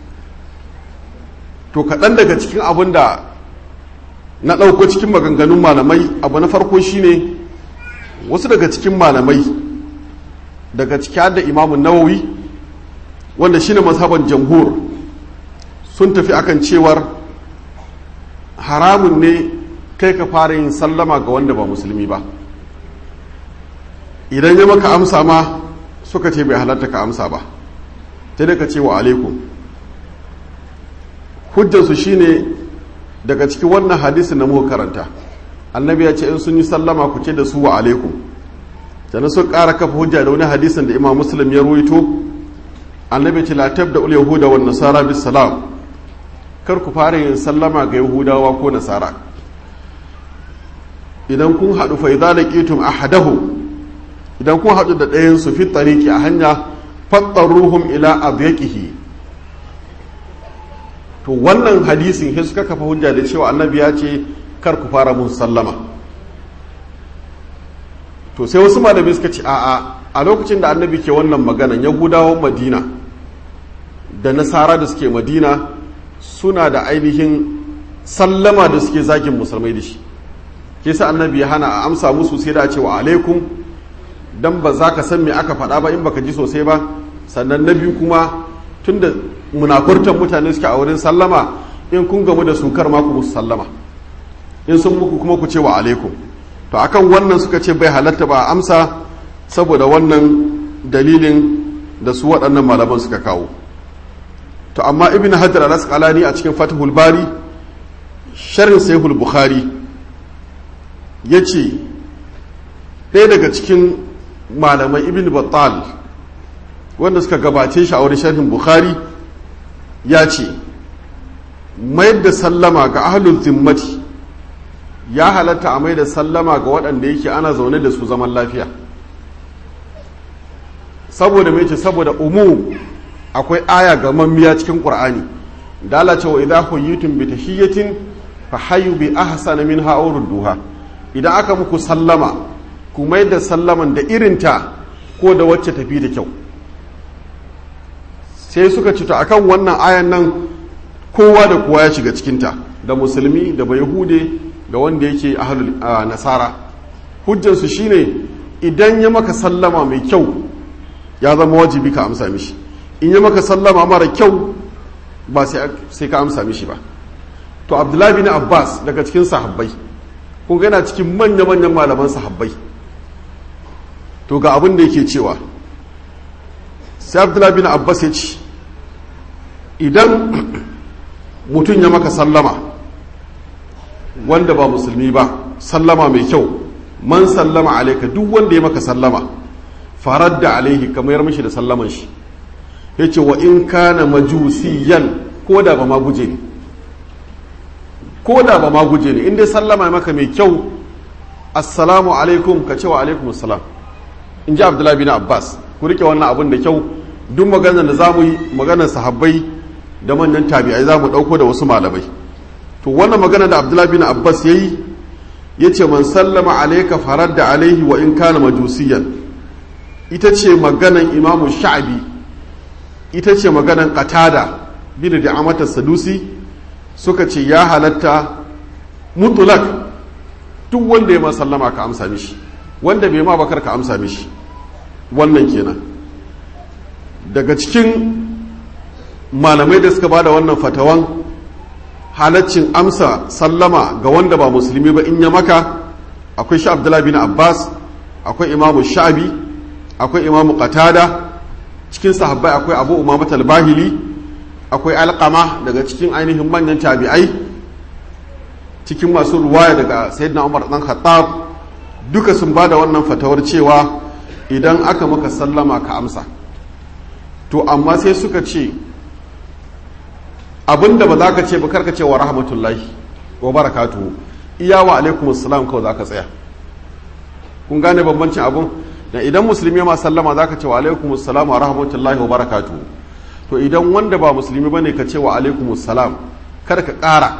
to kaɗan daga cikin abin da na ɗauko cikin maganganun malamai abu na farko shine wasu daga cikin malamai daga ciki da imamun nawawi wanda shine mazhaban jamhur sun tafi akan cewar haramun ne kai ka fara yin sallama ga wanda ba musulmi ba idan ya maka amsa ma suka ce bai halatta ka amsa ba ta da ka ce wa alaikum hujjarsu shine daga cikin wannan hadisi na muka karanta annabi ya ce in sun yi sallama ku ce da su wa alaikum sannan sun ƙara kafa hujja da wani hadisin da imam muslim ya ruwaito annabi ce la tabda ul yahuda wan nasara bis salam kar ku fara yin sallama ga yahudawa ko nasara idan kun haɗu fa idza laqitum ahadahu idan kun haɗu da ɗayan su fi tariqi a hanya fattaruhum ila adyaqihi to wannan hadisin sai suka kafa hujja da cewa annabi ya ce kar ku fara mun sallama to sai wasu malamai suka ce a'a a lokacin da annabi ke wannan maganan yahudawan madina da nasara da suke madina suna da ainihin sallama da suke zagin musulmai da shi ke sa annabi ya hana a amsa musu sai da ce wa alaikum dan ba za ka san me aka faɗa ba in baka ji sosai ba sannan na biyu kuma tunda munafurtan mutane suke a wurin sallama in kun gamu da sukar ma ku musu sallama in sun muku kuma ku ce wa alaikum to akan wannan suka ce bai halatta ba amsa saboda wannan dalilin da su waɗannan malaman suka kawo to amma ibn hajar al-asqalani a cikin fatihul bari sharhin sahihul bukhari yace ɗaya daga cikin malamai ibn battal wanda suka gabace shi a wurin sharhin bukhari ya ce mayar da sallama ga ahlul zimmati ya halatta a mai da sallama ga waɗanda yake ana zaune da su zaman lafiya saboda mai ce saboda umu akwai aya ga mammiya cikin ƙur'ani dala cewa idza huyitum bi tahiyatin fa hayyu bi ahsana minha aw rudduha idan aka muku sallama ku mai da sallaman da irinta ko da wacce tafi da kyau sai suka ci ta akan wannan ayan nan kowa da kowa ya shiga cikinta da musulmi da bayahude da wanda yake ahlul nasara hujjansu shine idan ya maka sallama mai kyau ya zama wajibi ka amsa mishi in ya maka sallama mara kyau ba sai ka amsa mishi ba to abdullahi bin abbas daga cikin sahabbai kun yana cikin manya-manyan malaman sahabbai to ga abin da yake cewa sai abdullahi bin abbas ya ce idan mutum ya maka sallama wanda ba musulmi ba sallama mai kyau man sallama alaika duk wanda ya maka sallama farar da alaihi kamar mishi da sallaman shi ya ce wa in kana majusiyan ko da ba ma guje ne ko da ba ma guje ne inda sallama maka mai kyau assalamu alaikum ka ce wa alaikum assalam in ji abdullahi bin abbas ku rike wannan abin da kyau duk maganar da za mu yi maganar sahabbai da manyan tabi'ai za mu ɗauko da wasu malamai to wannan magana da abdullahi bin abbas ya yi ya ce man sallama alaika farar da alaihi wa in kana majusiyan ita ce maganan imamu sha'abi ita ce maganan qatada bin da amata sadusi suka ce ya halatta mutulak duk wanda ya sallama ka amsa mishi wanda bai ma bakar ka amsa mishi wannan kenan daga cikin malamai da suka bada wannan fatawan halaccin amsa sallama ga wanda ba musulmi ba in ya maka akwai shi abdullahi bin abbas akwai imamu sha'abi akwai imamu qatada cikin sahabbai akwai abu umamat al-bahili akwai alqama daga cikin ainihin manyan tabi'ai cikin masu ruwaya daga sayyidina umar dan khattab duka sun bada wannan fatawar cewa idan aka maka sallama ka amsa to amma sai suka ce abinda ba za ka ce ba karka ce wa rahmatullahi wa barakatuhu iya wa alaikum assalam kawai za ka tsaya kun gane bambancin abun da idan musulmi ma sallama za ka ce wa alaikum assalam wa rahmatullahi wa barakatuhu to idan wanda ba musulmi ba ne ka ce wa alaikum assalam kada ka ƙara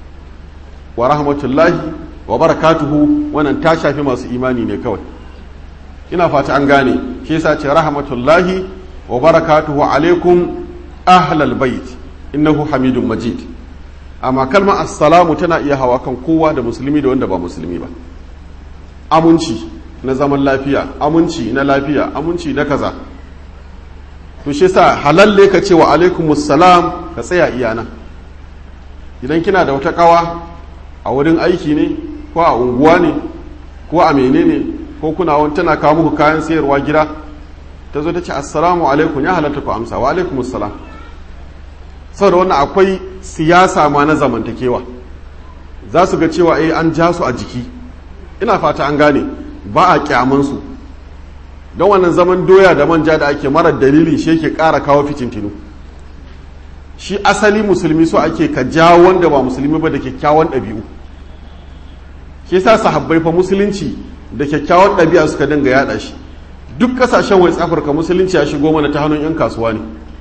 wa rahmatullahi wa barakatuhu wannan ta shafi masu imani ne kawai ina fata an gane shi yasa ce rahmatullahi wa barakatuhu alaikum ahlal bait innahu hamidun majid amma kalmar assalamu tana iya hawa kan kowa da musulmi da wanda ba musulmi ba aminci na zaman lafiya aminci na lafiya aminci na kaza to shi yasa halalle ka ce wa alaikumus salam ka tsaya iyana idan kina da wata kawa a wurin aiki ne ko a unguwa ne ko a menene ko kuna wani tana kawo muku kayan sayarwa gida ta zo ta ce assalamu alaikum ya halatta ku amsa wa alaikumus salam saboda wannan akwai siyasa ma na zamantakewa za su ga cewa eh an ja su a jiki ina fata an gane ba a kyamansu don wannan zaman doya da manja da ake marar dalili shi yake ƙara kawo fitintinu shi asali musulmi so ake ka jawo wanda ba musulmi ba da kyakkyawan ɗabi'u shi yasa sahabbai fa musulunci da kyakkyawan ɗabi'a suka dinga yaɗa shi duk ƙasashen west afirka musulunci ya shigo mana ta hannun 'yan kasuwa ne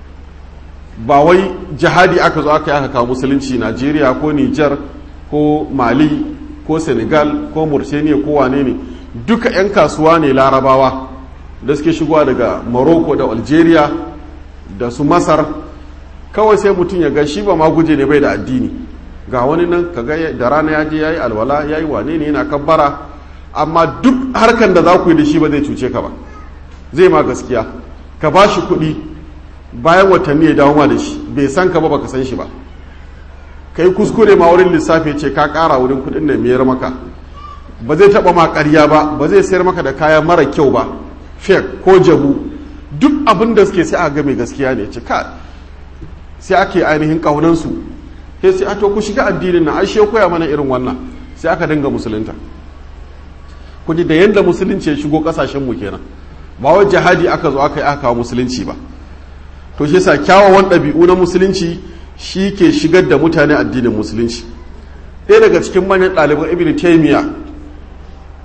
ba wai jihadi aka zo aka yi aka kawo musulunci najeriya ko niger ko mali ko senegal ko mauritania ko wane ne duka 'yan kasuwa ne larabawa da suke shigowa daga morocco da algeria da su masar kawai sai mutum ya ga shi ba ma guje ne bai da addini ga wani nan kaga da rana ya je ya yi alwala ya yi wane ne yana kabbara amma duk harkan da za ku yi da shi ba zai cuce ka ba zai ma gaskiya ka ba shi kuɗi bayan watanni ya dawo ma da shi bai san ka ba baka san shi ba kai kuskure ma wurin lissafi ce ka ƙara wurin kuɗin da miyar maka ba zai taɓa ma ƙarya ba ba zai sayar maka da kaya mara kyau ba fake ko jabu duk abin da suke sai a ga mai gaskiya ne ce ka sai ake ainihin ƙaunansu sai sai a to ku shiga addinin na ashe koya mana irin wannan sai aka dinga musulunta ku ji da yanda musulunci ya shigo ƙasashen mu kenan ba wai jihadi aka zo aka yi aka kawo musulunci ba to shi yasa kyawawan ɗabi'u na musulunci shi ke shigar da mutane addinin musulunci ɗaya daga cikin manyan ɗaliban ibn taymiya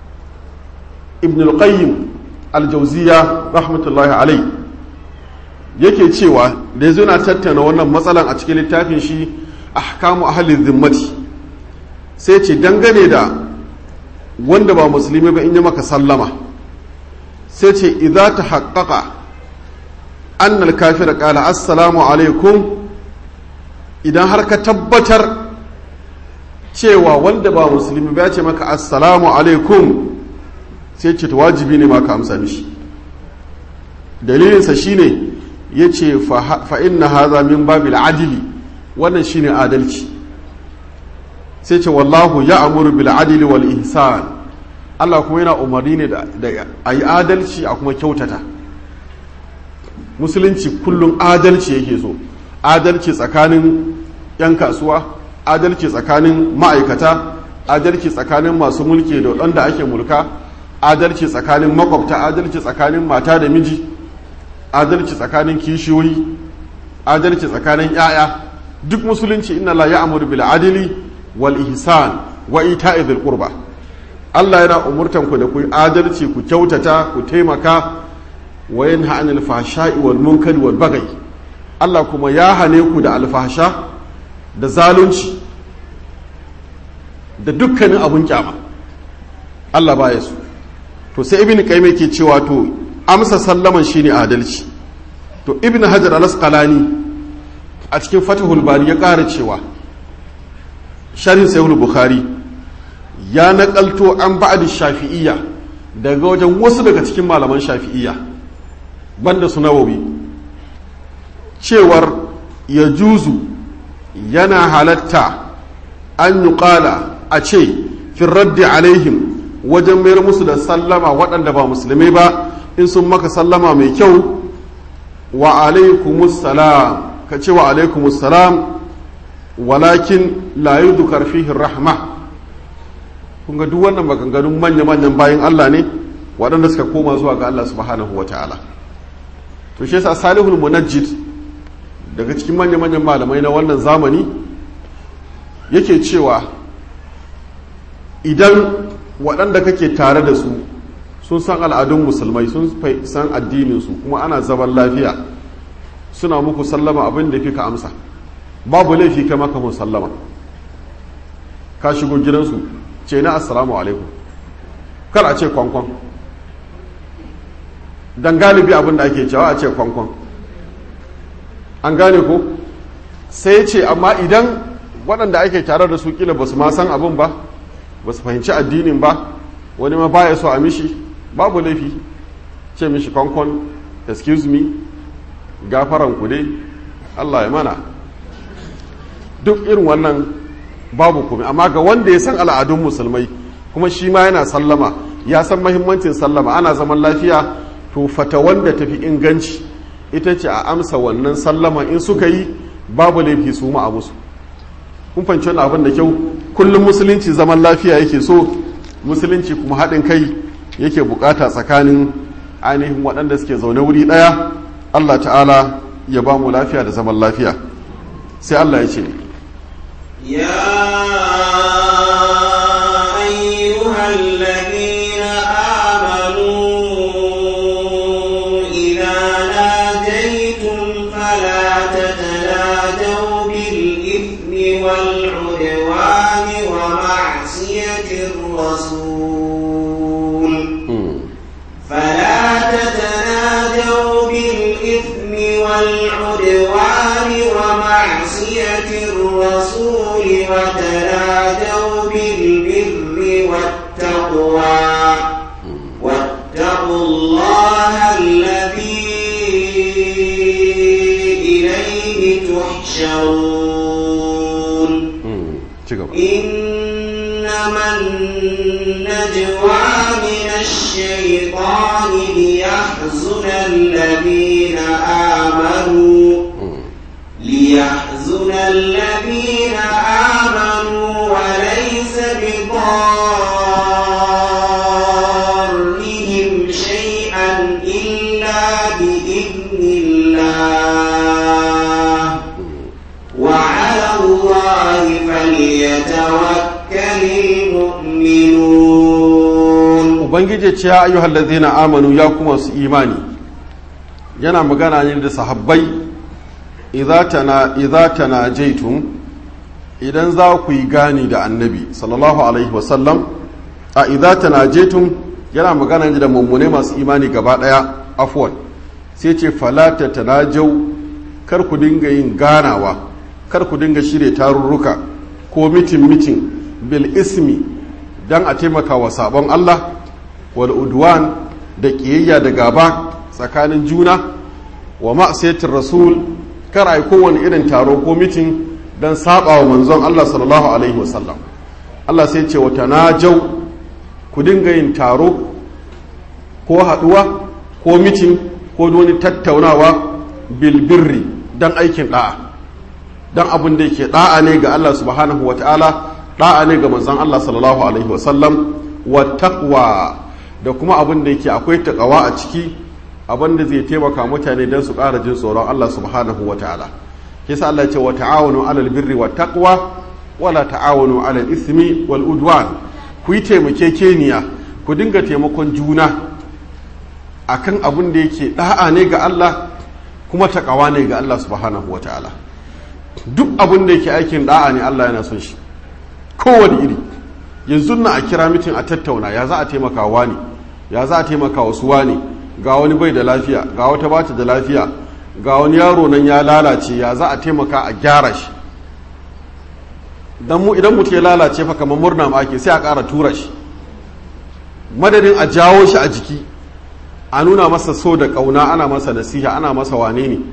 ibn al-qayyim al-jawziya rahmatullahi alai yake cewa da yanzu na tattauna wannan matsalan a cikin littafin shi ahkamu ahalin zimmati sai ce dangane da wanda ba musulmi ba in yi maka sallama sai ce idza ta haƙaƙa annal kafira ƙala assalamu alaikum idan har ka tabbatar cewa wanda ba musulmi ba ya ce maka assalamu alaikum sai ce ta wajibi ne ma ka amsa mishi dalilinsa shine ya ce fa'in na haza min babil adili wannan shine adalci sai ce wallahu ya amuru bil adili wal ihsan Allah kuma yana umarni ne da a yi adalci a kuma kyautata musulunci kullum adalci yake so adalci tsakanin 'yan kasuwa adalci tsakanin ma'aikata adalci tsakanin masu mulki da waɗanda ake mulka adalci tsakanin makwabta adalci tsakanin mata da miji adalci tsakanin kishiyoyi adalci tsakanin 'ya'ya duk musulunci inna la ya'muru bil adli wal ihsan wa ita'i dhil qurba Allah yana umurtan ku da ku adalci ku kyautata ku taimaka wa yanha anil fahsha'i wal munkari wal baghi Allah kuma ya hane ku da alfahsha da zalunci da dukkanin abun kyama Allah baya su to sai ibn qayyim yake cewa to amsa sallaman shine adalci to ibn hajar al-asqalani a cikin fatihul bari ya ƙara cewa sharhin sahih bukhari ya naƙalto an ba'd shafi'iyya daga wajen wasu daga cikin malaman shafi'iyya banda su nawawi cewar ya juzu yana halatta an yi a ce fin raddi alaihim wajen mayar musu da sallama waɗanda ba musulmai ba in sun maka sallama mai kyau wa alaikumussalam ka ce wa alaikumussalam walakin la yudhkar fihi rahma kun ga duk wannan maganganun manya-manyan bayan Allah ne waɗanda suka koma zuwa ga Allah subhanahu wa ta'ala to shi yasa salihul munajjid daga cikin manya-manyan malamai na wannan zamani yake cewa idan waɗanda kake tare da su sun san al'adun musulmai sun san addininsu kuma ana zaman lafiya suna muku sallama abin da fi ka amsa babu laifi kai maka mun sallama ka shigo gidansu ce na assalamu alaikum kar a ce kwankwan don galibi abin da ake cewa a ce kwankwan an gane ko sai ce amma idan waɗanda ake tare da su kila ba su ma san abin ba ba su fahimci addinin ba wani ma baya so a mishi babu laifi ce mishi kwankwan excuse me gafaran ku dai allah ya mana duk irin wannan babu kuma amma ga wanda ya san al'adun musulmai kuma shi ma yana sallama ya san mahimmancin sallama ana zaman lafiya to fata wanda tafi inganci ita ce a amsa wannan sallama in suka yi babu laifi su ma a musu kun fahimci wani abin da kyau kullum musulunci zaman lafiya yake so musulunci kuma haɗin kai yake bukata tsakanin ainihin waɗanda suke zaune wuri ɗaya allah ta'ala ya ba mu lafiya da zaman lafiya sai allah ya ce يا أيها الذين آمنوا إذا ناجيتم فلا تتناجوا بالإثم والعدوان ومعصية الرسول فلا تتناجوا بالإثم والعدوان ومعصية الرسول وتنادوا بالبر والتقوى واتقوا الله الذي إليه تحشرون إنما النجوى من الشيطان ليحزن الذين آمنوا ليحزن الذين آمنوا وليس بضارهم شيئا إلا بإذن الله وعلى الله فليتوكل المؤمنون ubangiji ce ya ayyuhal ladzina amanu ya kuma su imani yana magana ne da sahabbai idza tanajaitum idan za ku yi gani da annabi sallallahu alaihi wasallam a idza tanajaitum yana magana ne da mummune masu imani gaba daya afwan sai ce falata tanajau kar ku dinga yin ganawa kar ku dinga shirye tarurruka ko mitin mitin bil ismi dan a taimaka wa sabon Allah wal udwan da kiyayya da gaba tsakanin juna wa ma'asiyatir rasul kar ai kowane irin taro ko mitin dan saba wa manzon Allah sallallahu alaihi wasallam Allah sai ce wa tanajau ku dinga yin taro ko haduwa ko mitin ko wani tattaunawa bilbirri dan aikin da'a dan abin da yake da'a ne ga Allah subhanahu wa ta'ala da'a ne ga manzon Allah sallallahu alaihi wasallam wa taqwa da kuma abin da yake akwai takawa a ciki abin da zai taimaka mutane don su ƙara jin tsoron Allah subhanahu wa ta'ala kisa Allah ce wa ta'awunu alal birri wa taqwa wala ta'awunu alal ismi wal udwan ku yi taimakekeniya ku dinga taimakon juna akan abin da yake da'a ne ga Allah kuma takawa ne ga Allah subhanahu wa ta'ala duk abin da yake aikin da'a ne Allah yana son shi kowane iri yanzu na a kira mitin a tattauna ya za a taimaka wa ne ya za a taimaka wasu wa ne ga wani bai da lafiya ga wata bata da lafiya ga wani yaro nan ya lalace ya za a taimaka a gyara shi dan mu idan mutum ya lalace fa kamar murna ma ake sai a ƙara tura shi madadin a jawo shi a jiki a nuna masa so da ƙauna ana masa nasiha ana masa wane ne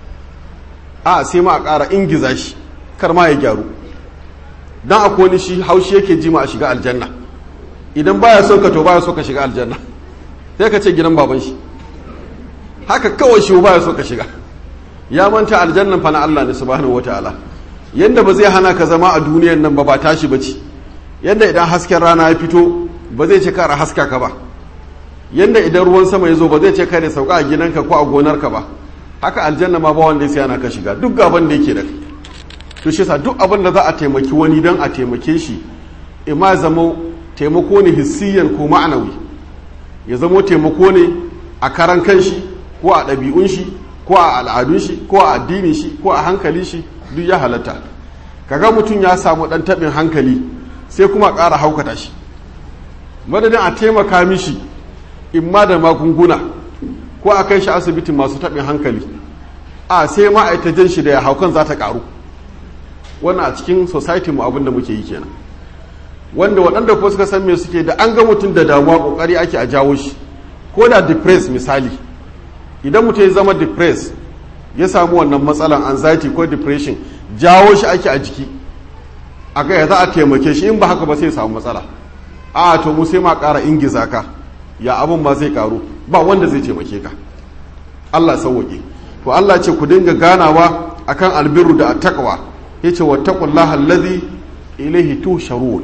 a sai ma a ƙara ingiza shi kar ma ya gyaru dan akwai wani shi haushi yake ji ma a shiga aljanna idan baya so ka to baya so ka shiga aljanna sai ka ce gidan baban shi haka kawai shi baya so ka shiga ya manta aljannan fa na Allah ne subhanahu wataala yanda ba zai hana ka zama a duniyan nan ba ba tashi bace yanda idan hasken rana ya fito ba zai ce kara haska ka ba yanda idan ruwan sama ya zo ba zai ce kare sauka a gidanka ko a gonarka ba haka aljanna ma ba wanda ya hana ka shiga duk gaban da yake da kai to shi sa duk abin da za a taimaki wani don a taimake shi ima zama taimako ne hissiyan ko ma'anawi ya zamo taimako ne a karan kanshi ko a ɗabi'un shi ko a al'adun shi ko a addinin shi ko a hankali shi duk ya halatta kaga mutum ya samu ɗan taɓin hankali sai kuma ƙara haukata shi madadin a taimaka mishi imma da magunguna ko a kai shi asibitin masu taɓin hankali a sai ma'aikatan shi da ya haukan za ta ƙaru wannan a cikin society mu abin da muke yi kenan wanda waɗanda ko suka san me suke da an ga mutum da damuwa kokari ake a jawo shi ko da depress misali idan mutum ya zama depress ya samu wannan matsalan anxiety ko depression jawo shi ake a jiki a ga za a taimake shi in ba haka ba sai samu matsala a to mu sai ma ƙara ingiza ka ya abin ma zai karu ba wanda zai taimake ka Allah sauwaƙe to Allah ce ku dinga ganawa akan albirru da attaqwa yace wattaqullaha allazi ilaihi tusharun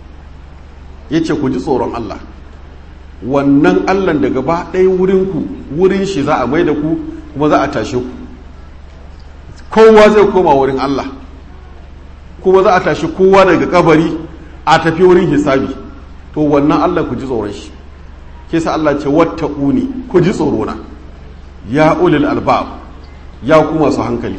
yace ku ji tsoron Allah wannan Allah da gaba ɗaya wurin ku wurin shi za a mai da ku kuma za a tashe ku kowa zai koma wurin Allah kuma za a tashi kowa daga kabari a tafi wurin hisabi to wannan Allah ku ji tsoron shi ke sa Allah ce wattaquni ku ji tsorona ya ulil albab ya kuma su hankali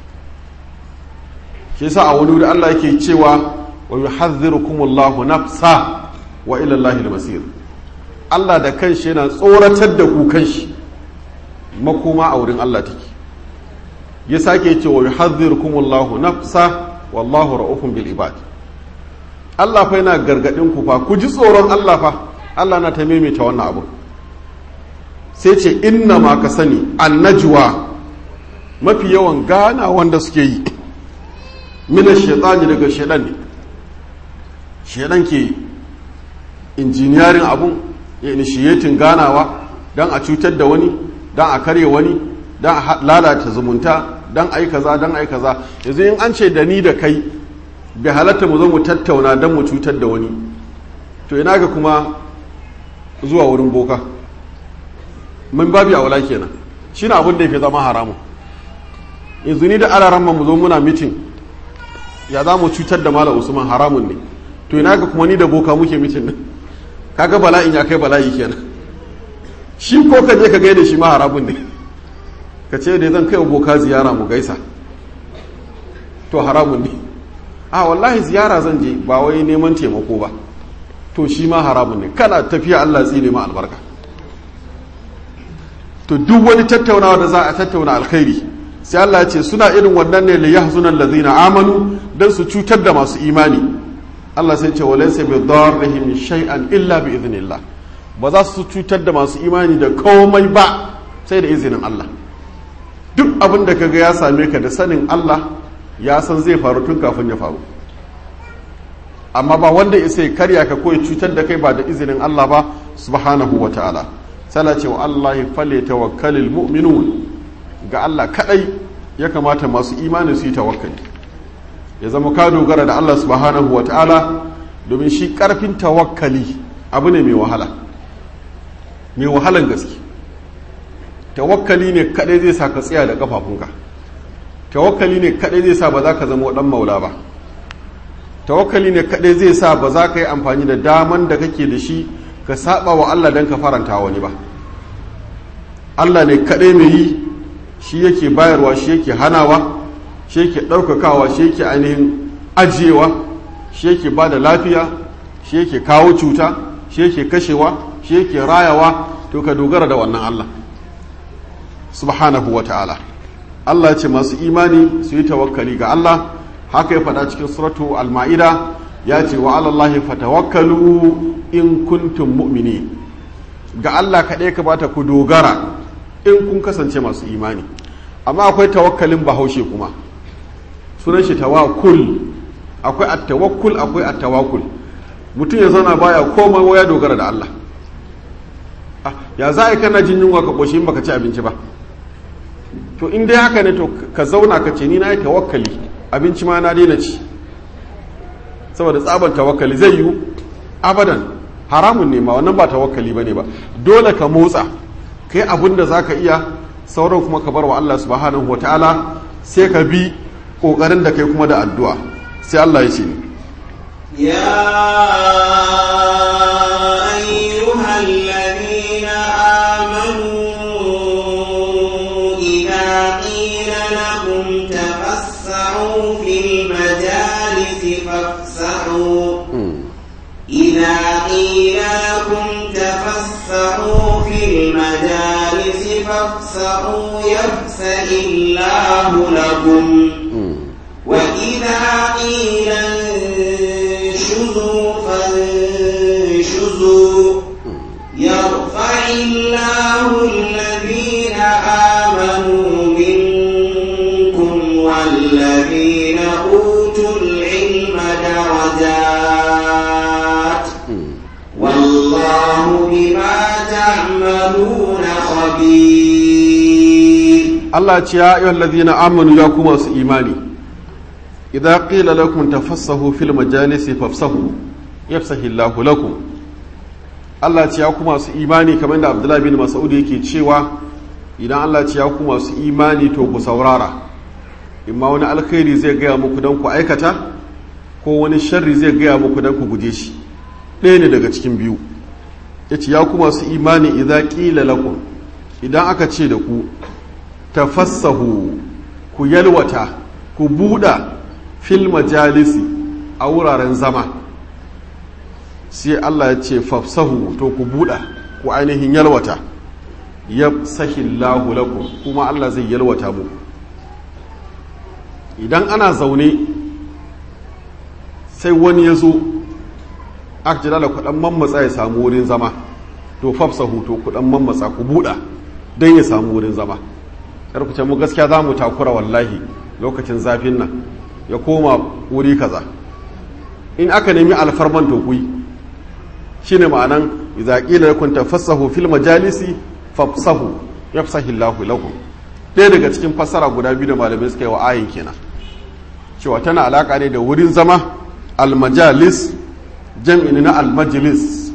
shi yasa a wani wuri Allah yake cewa wa yuhadhdhirukumullahu nafsa wa ila Allahi al-masir Allah da kanshi yana tsoratar da ku kanshi makoma a wurin Allah take ya sake cewa yuhadhdhirukumullahu nafsa wallahu ra'ufun bil ibad Allah fa yana gargadin ku fa ku ji tsoron Allah fa Allah na ta maimaita wannan abu sai ce inna ma ka sani annajwa mafi yawan gana wanda suke yi mina shaitani daga shaidan ne shaidan ke injiniyarin abun ya initiating ganawa don a cutar da wani don a karye wani don a lalata zumunta don a yi kaza don a yi kaza yanzu in an ce da ni da kai bai halatta mu zo mu tattauna don mu cutar da wani to ina ga kuma zuwa wurin boka mun babi a wala kenan shi na abin da ya fi zama haramun yanzu ni da alaran mu zo muna mitin ya za mu cutar da malam usman haramun ne to ina ga kuma ni da boka muke mitin nan kaga bala'in ya kai bala'i kenan shi ko ka je ka gaida shi ma haramun ne ka ce da zan kai wa boka ziyara mu gaisa to haramun ne a wallahi ziyara zan je ba wai neman taimako ba to shi ma haramun ne kana tafiya Allah tsine ma albarka to duk wani tattaunawa da za a tattauna alkhairi sai Allah ya ce suna irin wannan ne li yahzuna allazina amanu dan su cutar da masu imani Allah sai ce walaysa bi darrihim shay'an illa bi idhnillah ba za su cutar da masu imani da komai ba sai da izinin Allah duk abin da kaga ya same ka da sanin Allah ya san zai faru tun kafin ya faru amma ba wanda ya sai karya ka ko ya cutar da kai ba da izinin Allah ba subhanahu wa ta'ala sana ce wa Allah fale tawakkalil mu'minun ga Allah kadai ya kamata masu imani su yi tawakkali ya zama ka dogara da Allah subhanahu wa ta'ala domin shi karfin tawakkali abu ne mai wahala mai wahalan gaske tawakkali ne kadai zai sa ka tsaya da kafafunka tawakkali ne kadai zai sa ba za ka zama dan maula ba tawakkali ne kadai zai sa ba za ka yi amfani da daman da kake da shi ka saba wa Allah don ka faranta wani ba Allah ne kadai mai yi shi yake bayarwa shi yake hanawa shi yake ɗaukakawa shi yake ainihin ajiyewa shi yake ba da lafiya shi yake kawo cuta shi yake kashewa shi yake rayawa to ka dogara da wannan Allah subhanahu wa ta'ala Allah ce masu imani su yi tawakkali ga Allah haka ya faɗa cikin suratu al-ma'ida ya ce wa alallahi fatawakkalu in kuntum mu'mini ga Allah kaɗai ka bata ku dogara in kun kasance masu imani amma akwai tawakkalin bahaushe kuma sunan shi tawakkul akwai at-tawakkul akwai at-tawakkul mutum ya zauna baya komai ya dogara da Allah ya za a kana jin yunwa ka ƙoshi in baka ci abinci ba to in dai haka ne to ka zauna ka ce ni na yi tawakkali abinci ma na daina ci saboda tsaban tawakkali zai yiwu abadan haramun ne ma wannan ba tawakkali ba ne ba dole ka motsa ka yi abin da za ka iya sauran kuma ka bar wa Allah subhanahu wa ta'ala sai ka bi ƙoƙarin da kai kuma da addu'a sai Allah ya ce ni يا أيها الذين آمنوا إذا قيل لكم تفسحوا في المجالس فافسحوا إذا قيل لكم تفسحوا في المجالس فافسحوا يفسح الله لكم وإذا قيل انشزوا فانشزوا يرفع الله الذين آمنوا منكم والذين أوتوا العلم درجات والله بما تعملون خبير Allah ce ya ayyuhal ladina amanu ya kuma su imani idza qila lakum tafassahu fil majalisi fafsahu yafsahu Allahu lakum Allah ce ya kuma su imani kamar da Abdullah bin Mas'ud yake cewa idan Allah ce ya kuma su imani to ku saurara imma wani alkhairi zai gaya muku don ku aikata ko wani sharri zai gaya muku don ku guje shi ɗaya ne daga cikin biyu yace ya kuma su imani idza qila lakum idan aka ce da ku tafassahu ku yalwata ku buɗa fil majalisi a wuraren zama sai Allah ya ce fafsahu to ku buɗa ku ainihin yalwata ya sahillahu lakum kuma Allah zai yalwata mu idan ana zaune sai wani ya zo aka jira da kuɗan mammatsa ya samu wurin zama to fafsahu to kuɗan mammatsa ku buɗa don ya samu wurin zama ce mu gaskiya za mu takura wallahi lokacin zafin nan ya koma wuri kaza in aka nemi alfarman to kuyi shine ma'anan idza qila lakum tafassahu fil majalisi fafsahu yafsahu Allahu lakum ɗaya daga cikin fassara guda biyu da malamai suka yi wa ayin kenan cewa tana alaka ne da wurin zama almajalis jam'in na almajlis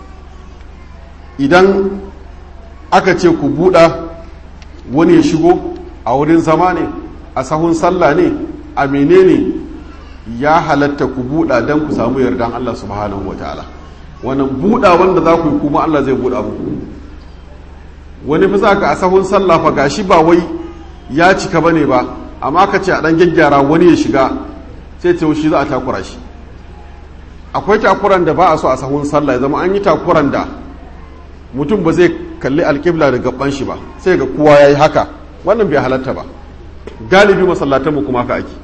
idan aka ce ku buɗa wani ya shigo a wurin zama ne a sahun sallah ne a menene ya halatta ku buɗa don ku samu yardan Allah subhanahu wa ta'ala wannan buɗa wanda za ku yi kuma Allah zai buɗa muku wani fi za ka a sahun sallah fa gashi ba wai ya cika ba ne ba amma ka ce a ɗan gyaggyara wani ya shiga sai ce shi za a takura shi akwai takuran da ba a so a sahun sallah ya zama an yi takuran da mutum ba zai kalli alƙibla da gaban shi ba sai ga kowa ya yi haka wannan bai halatta ba galibi masallatanmu kuma haka ake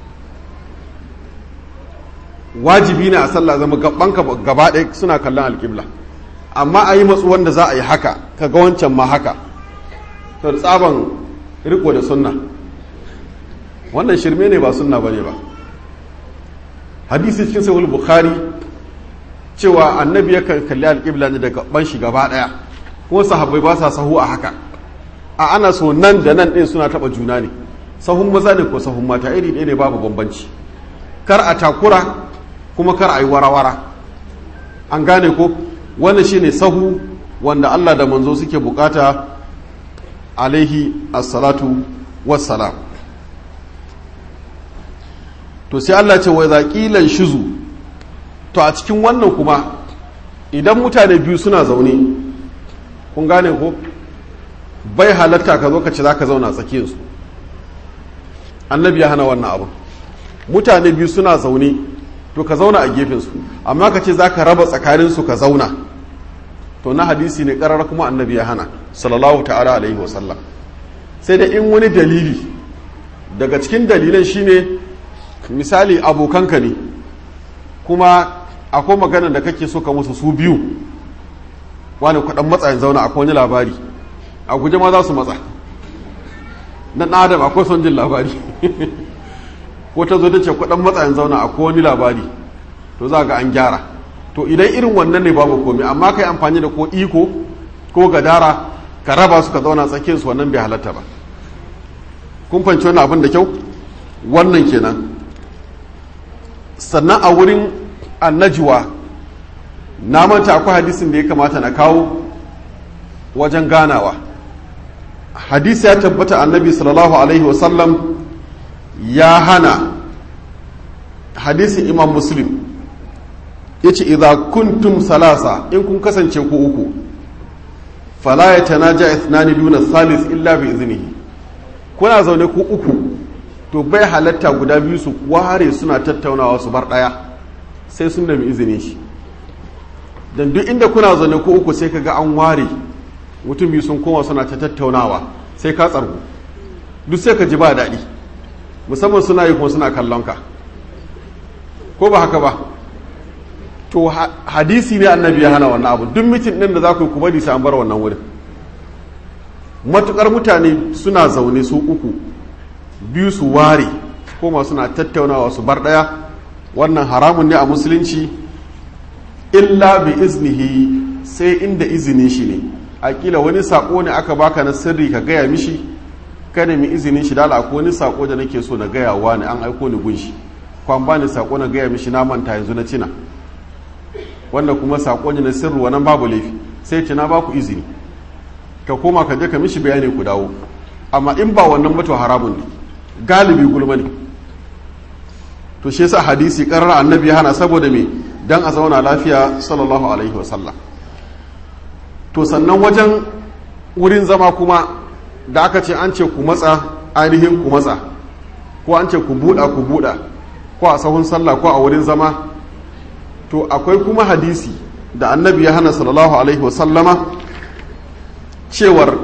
wajibi ne a sallah zama gabanka gaba ɗaya suna kallon alƙibla amma a yi matsu wanda za a yi haka ka ga wancan ma haka to tsaban riko da sunna wannan shirme ne ba sunna bane ba hadisi cikin sahih bukhari cewa annabi yakan kalli alƙibla ne daga ban shi gaba ɗaya kuma sahabbai ba sa sahu a haka a ana so nan da nan ɗin suna taɓa juna ne sahun maza ne ko sahun mata iri ɗaya ne babu bambanci kar a takura kuma kar a yi warawara an gane ko wannan shine sahu wanda Allah da manzo suke bukata alaihi assalatu wassalam to sai Allah ce wai zaƙilan shizu to a cikin wannan kuma idan mutane biyu suna zaune kun gane ko bai halatta ka zo ka ce za ka zauna tsakiyarsu annabi ya hana wannan abu mutane biyu suna zaune to ka zauna a gefensu amma ka ce za ka raba tsakaninsu ka zauna to na hadisi ne karar kuma annabi ya hana sallallahu ta'ala alaihi wasallam sai da in wani dalili daga cikin dalilan shine misali abokanka ne kuma akwai maganar da kake so ka musu su biyu wani kwaɗan matsayin zauna akwai wani labari a guje ma za su matsa na adam akwai son jin labari ko ta zo ta ce kwaɗan matsayin zauna akwai wani labari to za ga an gyara to idan irin wannan ne babu komi amma ka yi amfani da ko iko ko gadara ka raba su ka zauna tsakiyar su wannan bai halatta ba kun fanci wani abin da kyau wannan kenan sannan a wurin annajuwa na manta akwai hadisin da ya kamata na kawo wajen ganawa hadisi ya tabbata annabi sallallahu alaihi wasallam ya hana hadisin imam muslim ya ce idha kuntum salasa in kun kasance ku uku fala ya tanaja ithnani duna salis illa bi iznihi kuna zaune ku uku to bai halatta guda biyu su ware suna tattaunawa su bar daya sai sun nemi izinin shi dan duk inda kuna zaune ku uku sai kaga an ware mutum biyu sun koma suna ta tattaunawa sai ka tsargu duk sai ka ji ba daɗi musamman suna yi kuma suna kallon ka ko ba haka ba to hadisi ne annabi ya hana wannan abu duk mitin ɗin da za ku yi kuma sai an bar wannan wurin matukar mutane suna zaune su uku biyu su ware koma suna tattaunawa su bar ɗaya wannan haramun ne a musulunci illa bi iznihi sai inda izinin shi ne akila wani sako ne aka baka na sirri ka gaya mishi ka nemi izinin shi dala akwai wani sako da nake so na gaya wa ne an aiko ni gunshi kwan ba ni sako na gaya mishi na manta yanzu na cina wanda kuma sako ne na sirri wannan babu laifi sai ce na baku izini ka koma ka je ka mishi bayani ku dawo amma in ba wannan mutu haramun ne galibi gulma ne to shi yasa hadisi karar annabi hana saboda me dan a zauna lafiya sallallahu alaihi wasallam to sannan wajen wurin zama kuma da aka ce an ce ku matsa ainihin ku matsa ko an ce ku buɗa ku buɗa ko a sahun sallah ko a wurin zama to akwai kuma hadisi da annabi ya hana sallallahu alaihi wasallama cewar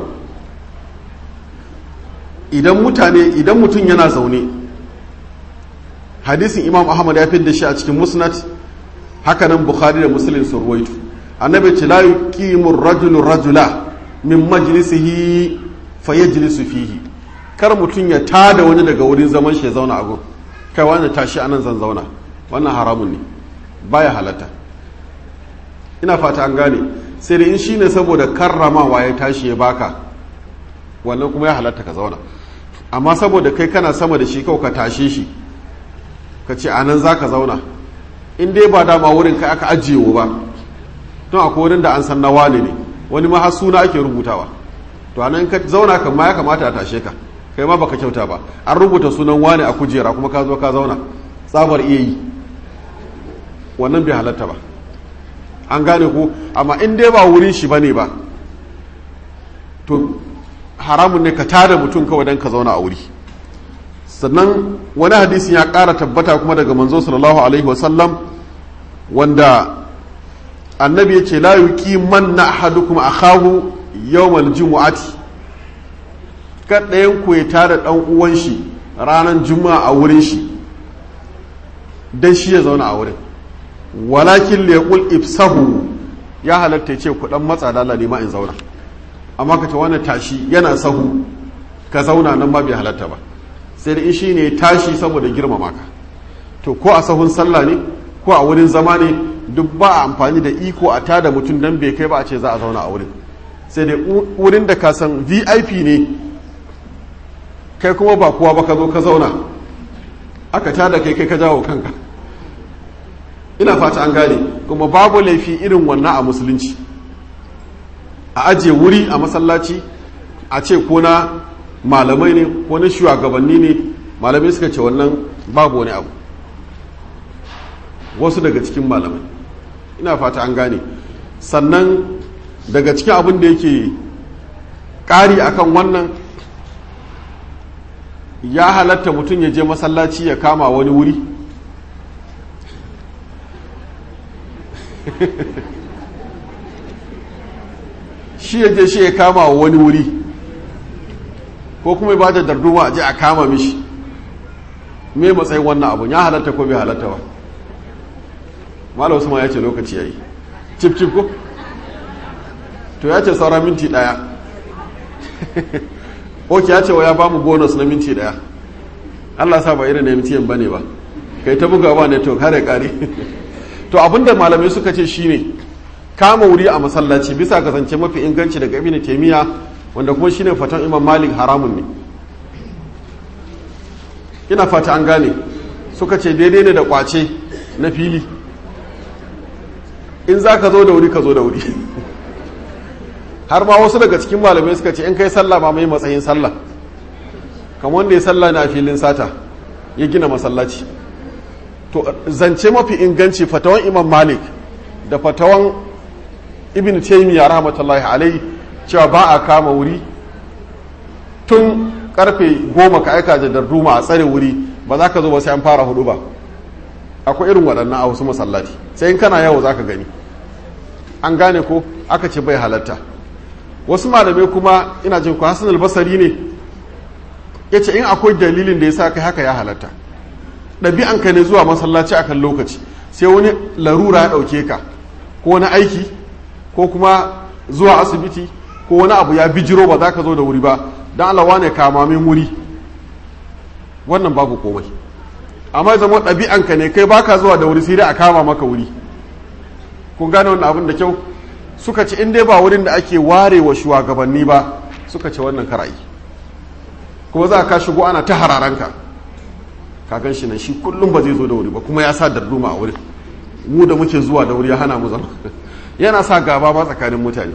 idan mutane idan mutum yana zaune hadisin imam ahmad ya da shi a cikin musnad hakanan bukhari da muslim sun ruwaito annabi ce la yuqimu rajulu rajula min majlisihi fa yajlisu fihi kar mutum ya tada wani daga wurin zaman shi ya zauna a gun kai wani tashi anan zan zauna wannan haramun ne baya halatta ina fata an gane sai da in shine saboda karramawa ya tashi ya baka wannan kuma ya halatta ka zauna amma saboda kai kana sama da shi kawai ka tashe shi ka ce anan za ka zauna in dai ba dama wurin kai aka ajiye ba don akwai wurin da an san na wane ne wani ma har suna ake rubutawa to anan ka zauna kan ma ya kamata a tashe ka kai ma baka kyauta ba an rubuta sunan wane a kujera kuma ka zo ka zauna tsabar iya yi wannan bai halatta ba an gane ko amma in dai ba wurin shi bane ba to haramun ne ka tada mutum kawai don ka zauna a wuri sannan wani hadisin ya ƙara tabbata kuma daga manzo sallallahu alaihi wasallam wanda annabi ya ce la yuqi man na ahadukum akhahu yawmal jumu'ati kad ɗayan ku ya tada ɗan uwan shi ranar juma'a a wurin shi dan shi ya zauna a wurin walakin liyaqul ifsahu ya halatta ce ku dan matsa da Allah ne ma in zauna amma ka ce wani tashi yana sahu ka zauna nan ba bai halatta ba sai da in shi ne tashi saboda girmama ka to ko a sahun sallah ne ko a wurin zama ne duk ba a amfani da iko a tada mutum dan bai kai ba a ce za a zauna a wurin sai dai wurin da ka san vip ne kai kuma ba kowa ba ka zo ka zauna aka tada kai kai ka jawo kanka ina fata an gane kuma babu laifi irin wannan a musulunci a ajiye wuri a masallaci a ce ko na malamai ne ko na shugabanni ne malamai suka ce wannan babu wani abu wasu daga cikin malamai ina fata an gane sannan daga cikin abin da yake ƙari akan wannan ya halatta mutum ya je masallaci ya kama wani wuri shi ya je shi ya kama wa wani wuri ko kuma ba da darduma a je a kama mishi me matsayin wannan abun ya halatta ko bai halatta ba malam usman ya ce lokaci yayi cip cip ko to ya ce saura minti daya ok ya ce wa ya bamu bonus na minti daya Allah sa ba irin na minti bane ba kai ta buga ba ne to kare kare to abinda malamai suka ce shine kama wuri a masallaci bisa ga zance mafi inganci daga ibn taymiya wanda kuma shine fatan imam malik haramun ne ina fata an gane suka ce daidai ne da kwace na fili in za ka zo da wuri ka zo da wuri har ma wasu daga cikin malamai suka ce in kai sallah ma mai matsayin sallah kamar wanda ya sallah na filin sata ya gina masallaci to zance mafi inganci fatawan imam malik da fatawan ibn taymiya rahmatullahi alai cewa ba a kama wuri tun karfe goma ka aika da darduma a tsare wuri ba za ka zo ba sai an fara hudu ba akwai irin waɗannan a wasu masallaci sai in kana yawo za ka gani an gane ko aka ce bai halatta wasu malamai kuma ina jin ku hasan albasari ne ya ce in akwai dalilin da ya sa kai haka ya halatta ɗabi'anka ne zuwa masallaci akan lokaci sai wani larura ya ɗauke ka ko wani aiki ko kuma zuwa asibiti ko wani abu ya bijiro ba za ka zo da wuri ba don alawa ne kamamin wuri wannan babu komai amma zama ɗabi'anka ne kai baka zuwa da wuri sai dai a kama maka wuri kun gane wannan abin da kyau suka ce in dai ba wurin da ake ware wa shugabanni ba suka ce wannan karayi kuma za ka shigo ana ta hararanka ka gan shi nan shi kullum ba zai zo da wuri ba kuma ya sa darduma a wurin mu da muke zuwa da wuri ya hana mu zama yana sa gaba ba tsakanin mutane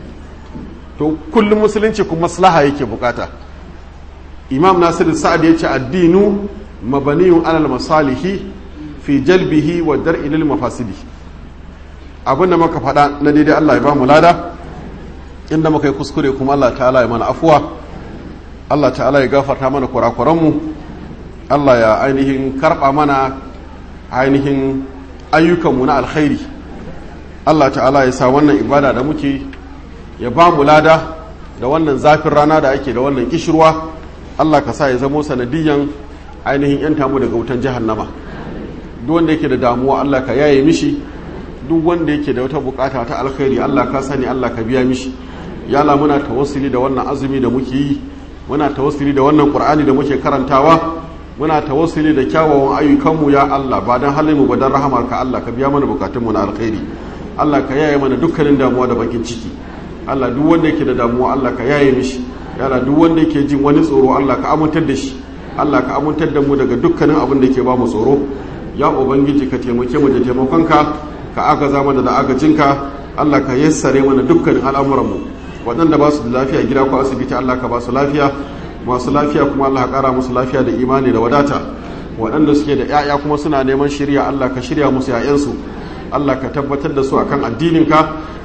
to kullum musulunci kuma maslaha yake bukata imam nasiru sa'ad ya ce addinu mabaniyun alal masalihi fi jalbihi wa dar'i lil mafasidi abin da muka faɗa na daidai Allah ya ba mu lada inda muka yi kuskure kuma Allah ta'ala ya mana afuwa Allah ta'ala ya gafarta mana kurakuran mu Allah ya ainihin karɓa mana ainihin ayyukanmu na alkhairi Allah ta'ala ya sa wannan ibada da muke ya ba mu lada da wannan zafin rana da ake da wannan kishirwa Allah ka sa ya zamo sanadiyan ainihin yan tamu daga wutan jahannama duk wanda yake da damuwa Allah ka yaye mishi duk wanda yake da wata bukata ta alkhairi Allah ka sani Allah ka biya mishi yala muna tawassuli da wannan azumi da muke yi muna tawassuli da wannan qur'ani da muke karantawa muna tawassuli da kyawawan ayyukanmu ya Allah ba dan halin mu ba dan rahamarka Allah ka biya mana bukatunmu na alkhairi Allah ka yaye mana dukkanin damuwa da bakin ciki Allah duk wanda yake da damuwa Allah ka yaye mishi yala duk wanda yake jin wani tsoro Allah ka amintar da shi Allah ka amintar da mu daga dukkanin abin da ke ba mu tsoro ya ubangiji ka taimake mu da taimakonka ka agaza mana da agajinka Allah ka yassare mana dukkanin al'amuran mu waɗanda ba su da lafiya gida ko asibiti Allah ka ba su lafiya masu lafiya kuma Allah ka ƙara musu lafiya da imani da wadata waɗanda suke da 'ya'ya kuma suna neman shirya Allah ka shirya musu 'ya'yansu Allah ka tabbatar da su akan addininka ka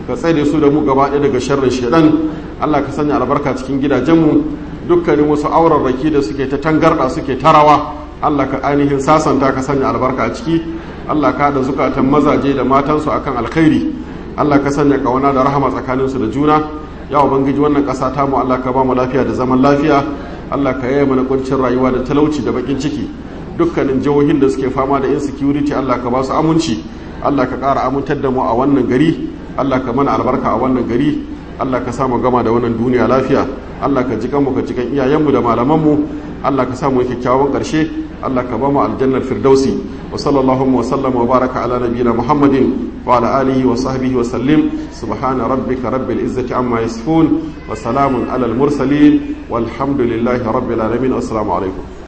ka tsare su da mu gaba ɗaya daga sharrin shedan Allah ka sanya albarka cikin gidajenmu dukkanin wasu aurarraki da suke ta tangarɗa suke tarawa Allah ka ainihin sasanta ka sanya albarka a ciki Allah ka da zukatan mazaje da matansu akan alkhairi Allah ka sanya kawana da rahama tsakaninsu da juna ya ubangiji wannan ƙasa ta mu Allah ka ba mu lafiya da zaman lafiya Allah ka yaya mana kuncin rayuwa da talauci da bakin ciki dukkanin jihohin da suke fama da insecurity Allah ka ba su aminci Allah ka ƙara amintar da mu a wannan gari Allah ka mana albarka a wannan gari Allah ka samu gama da wannan duniya lafiya Allah ka jikan mu ka jikan iyayenmu da malamanmu Allah ka samu kyakkyawan ƙarshe Allah ka ba mu aljannar firdausi wa sallallahu wa sallam wa baraka ala nabiyina Muhammadin wa ala alihi wa sahbihi wa sallim subhana rabbika rabbil izzati amma yasifun wa salamun ala al mursalin walhamdulillahi rabbil alamin assalamu alaikum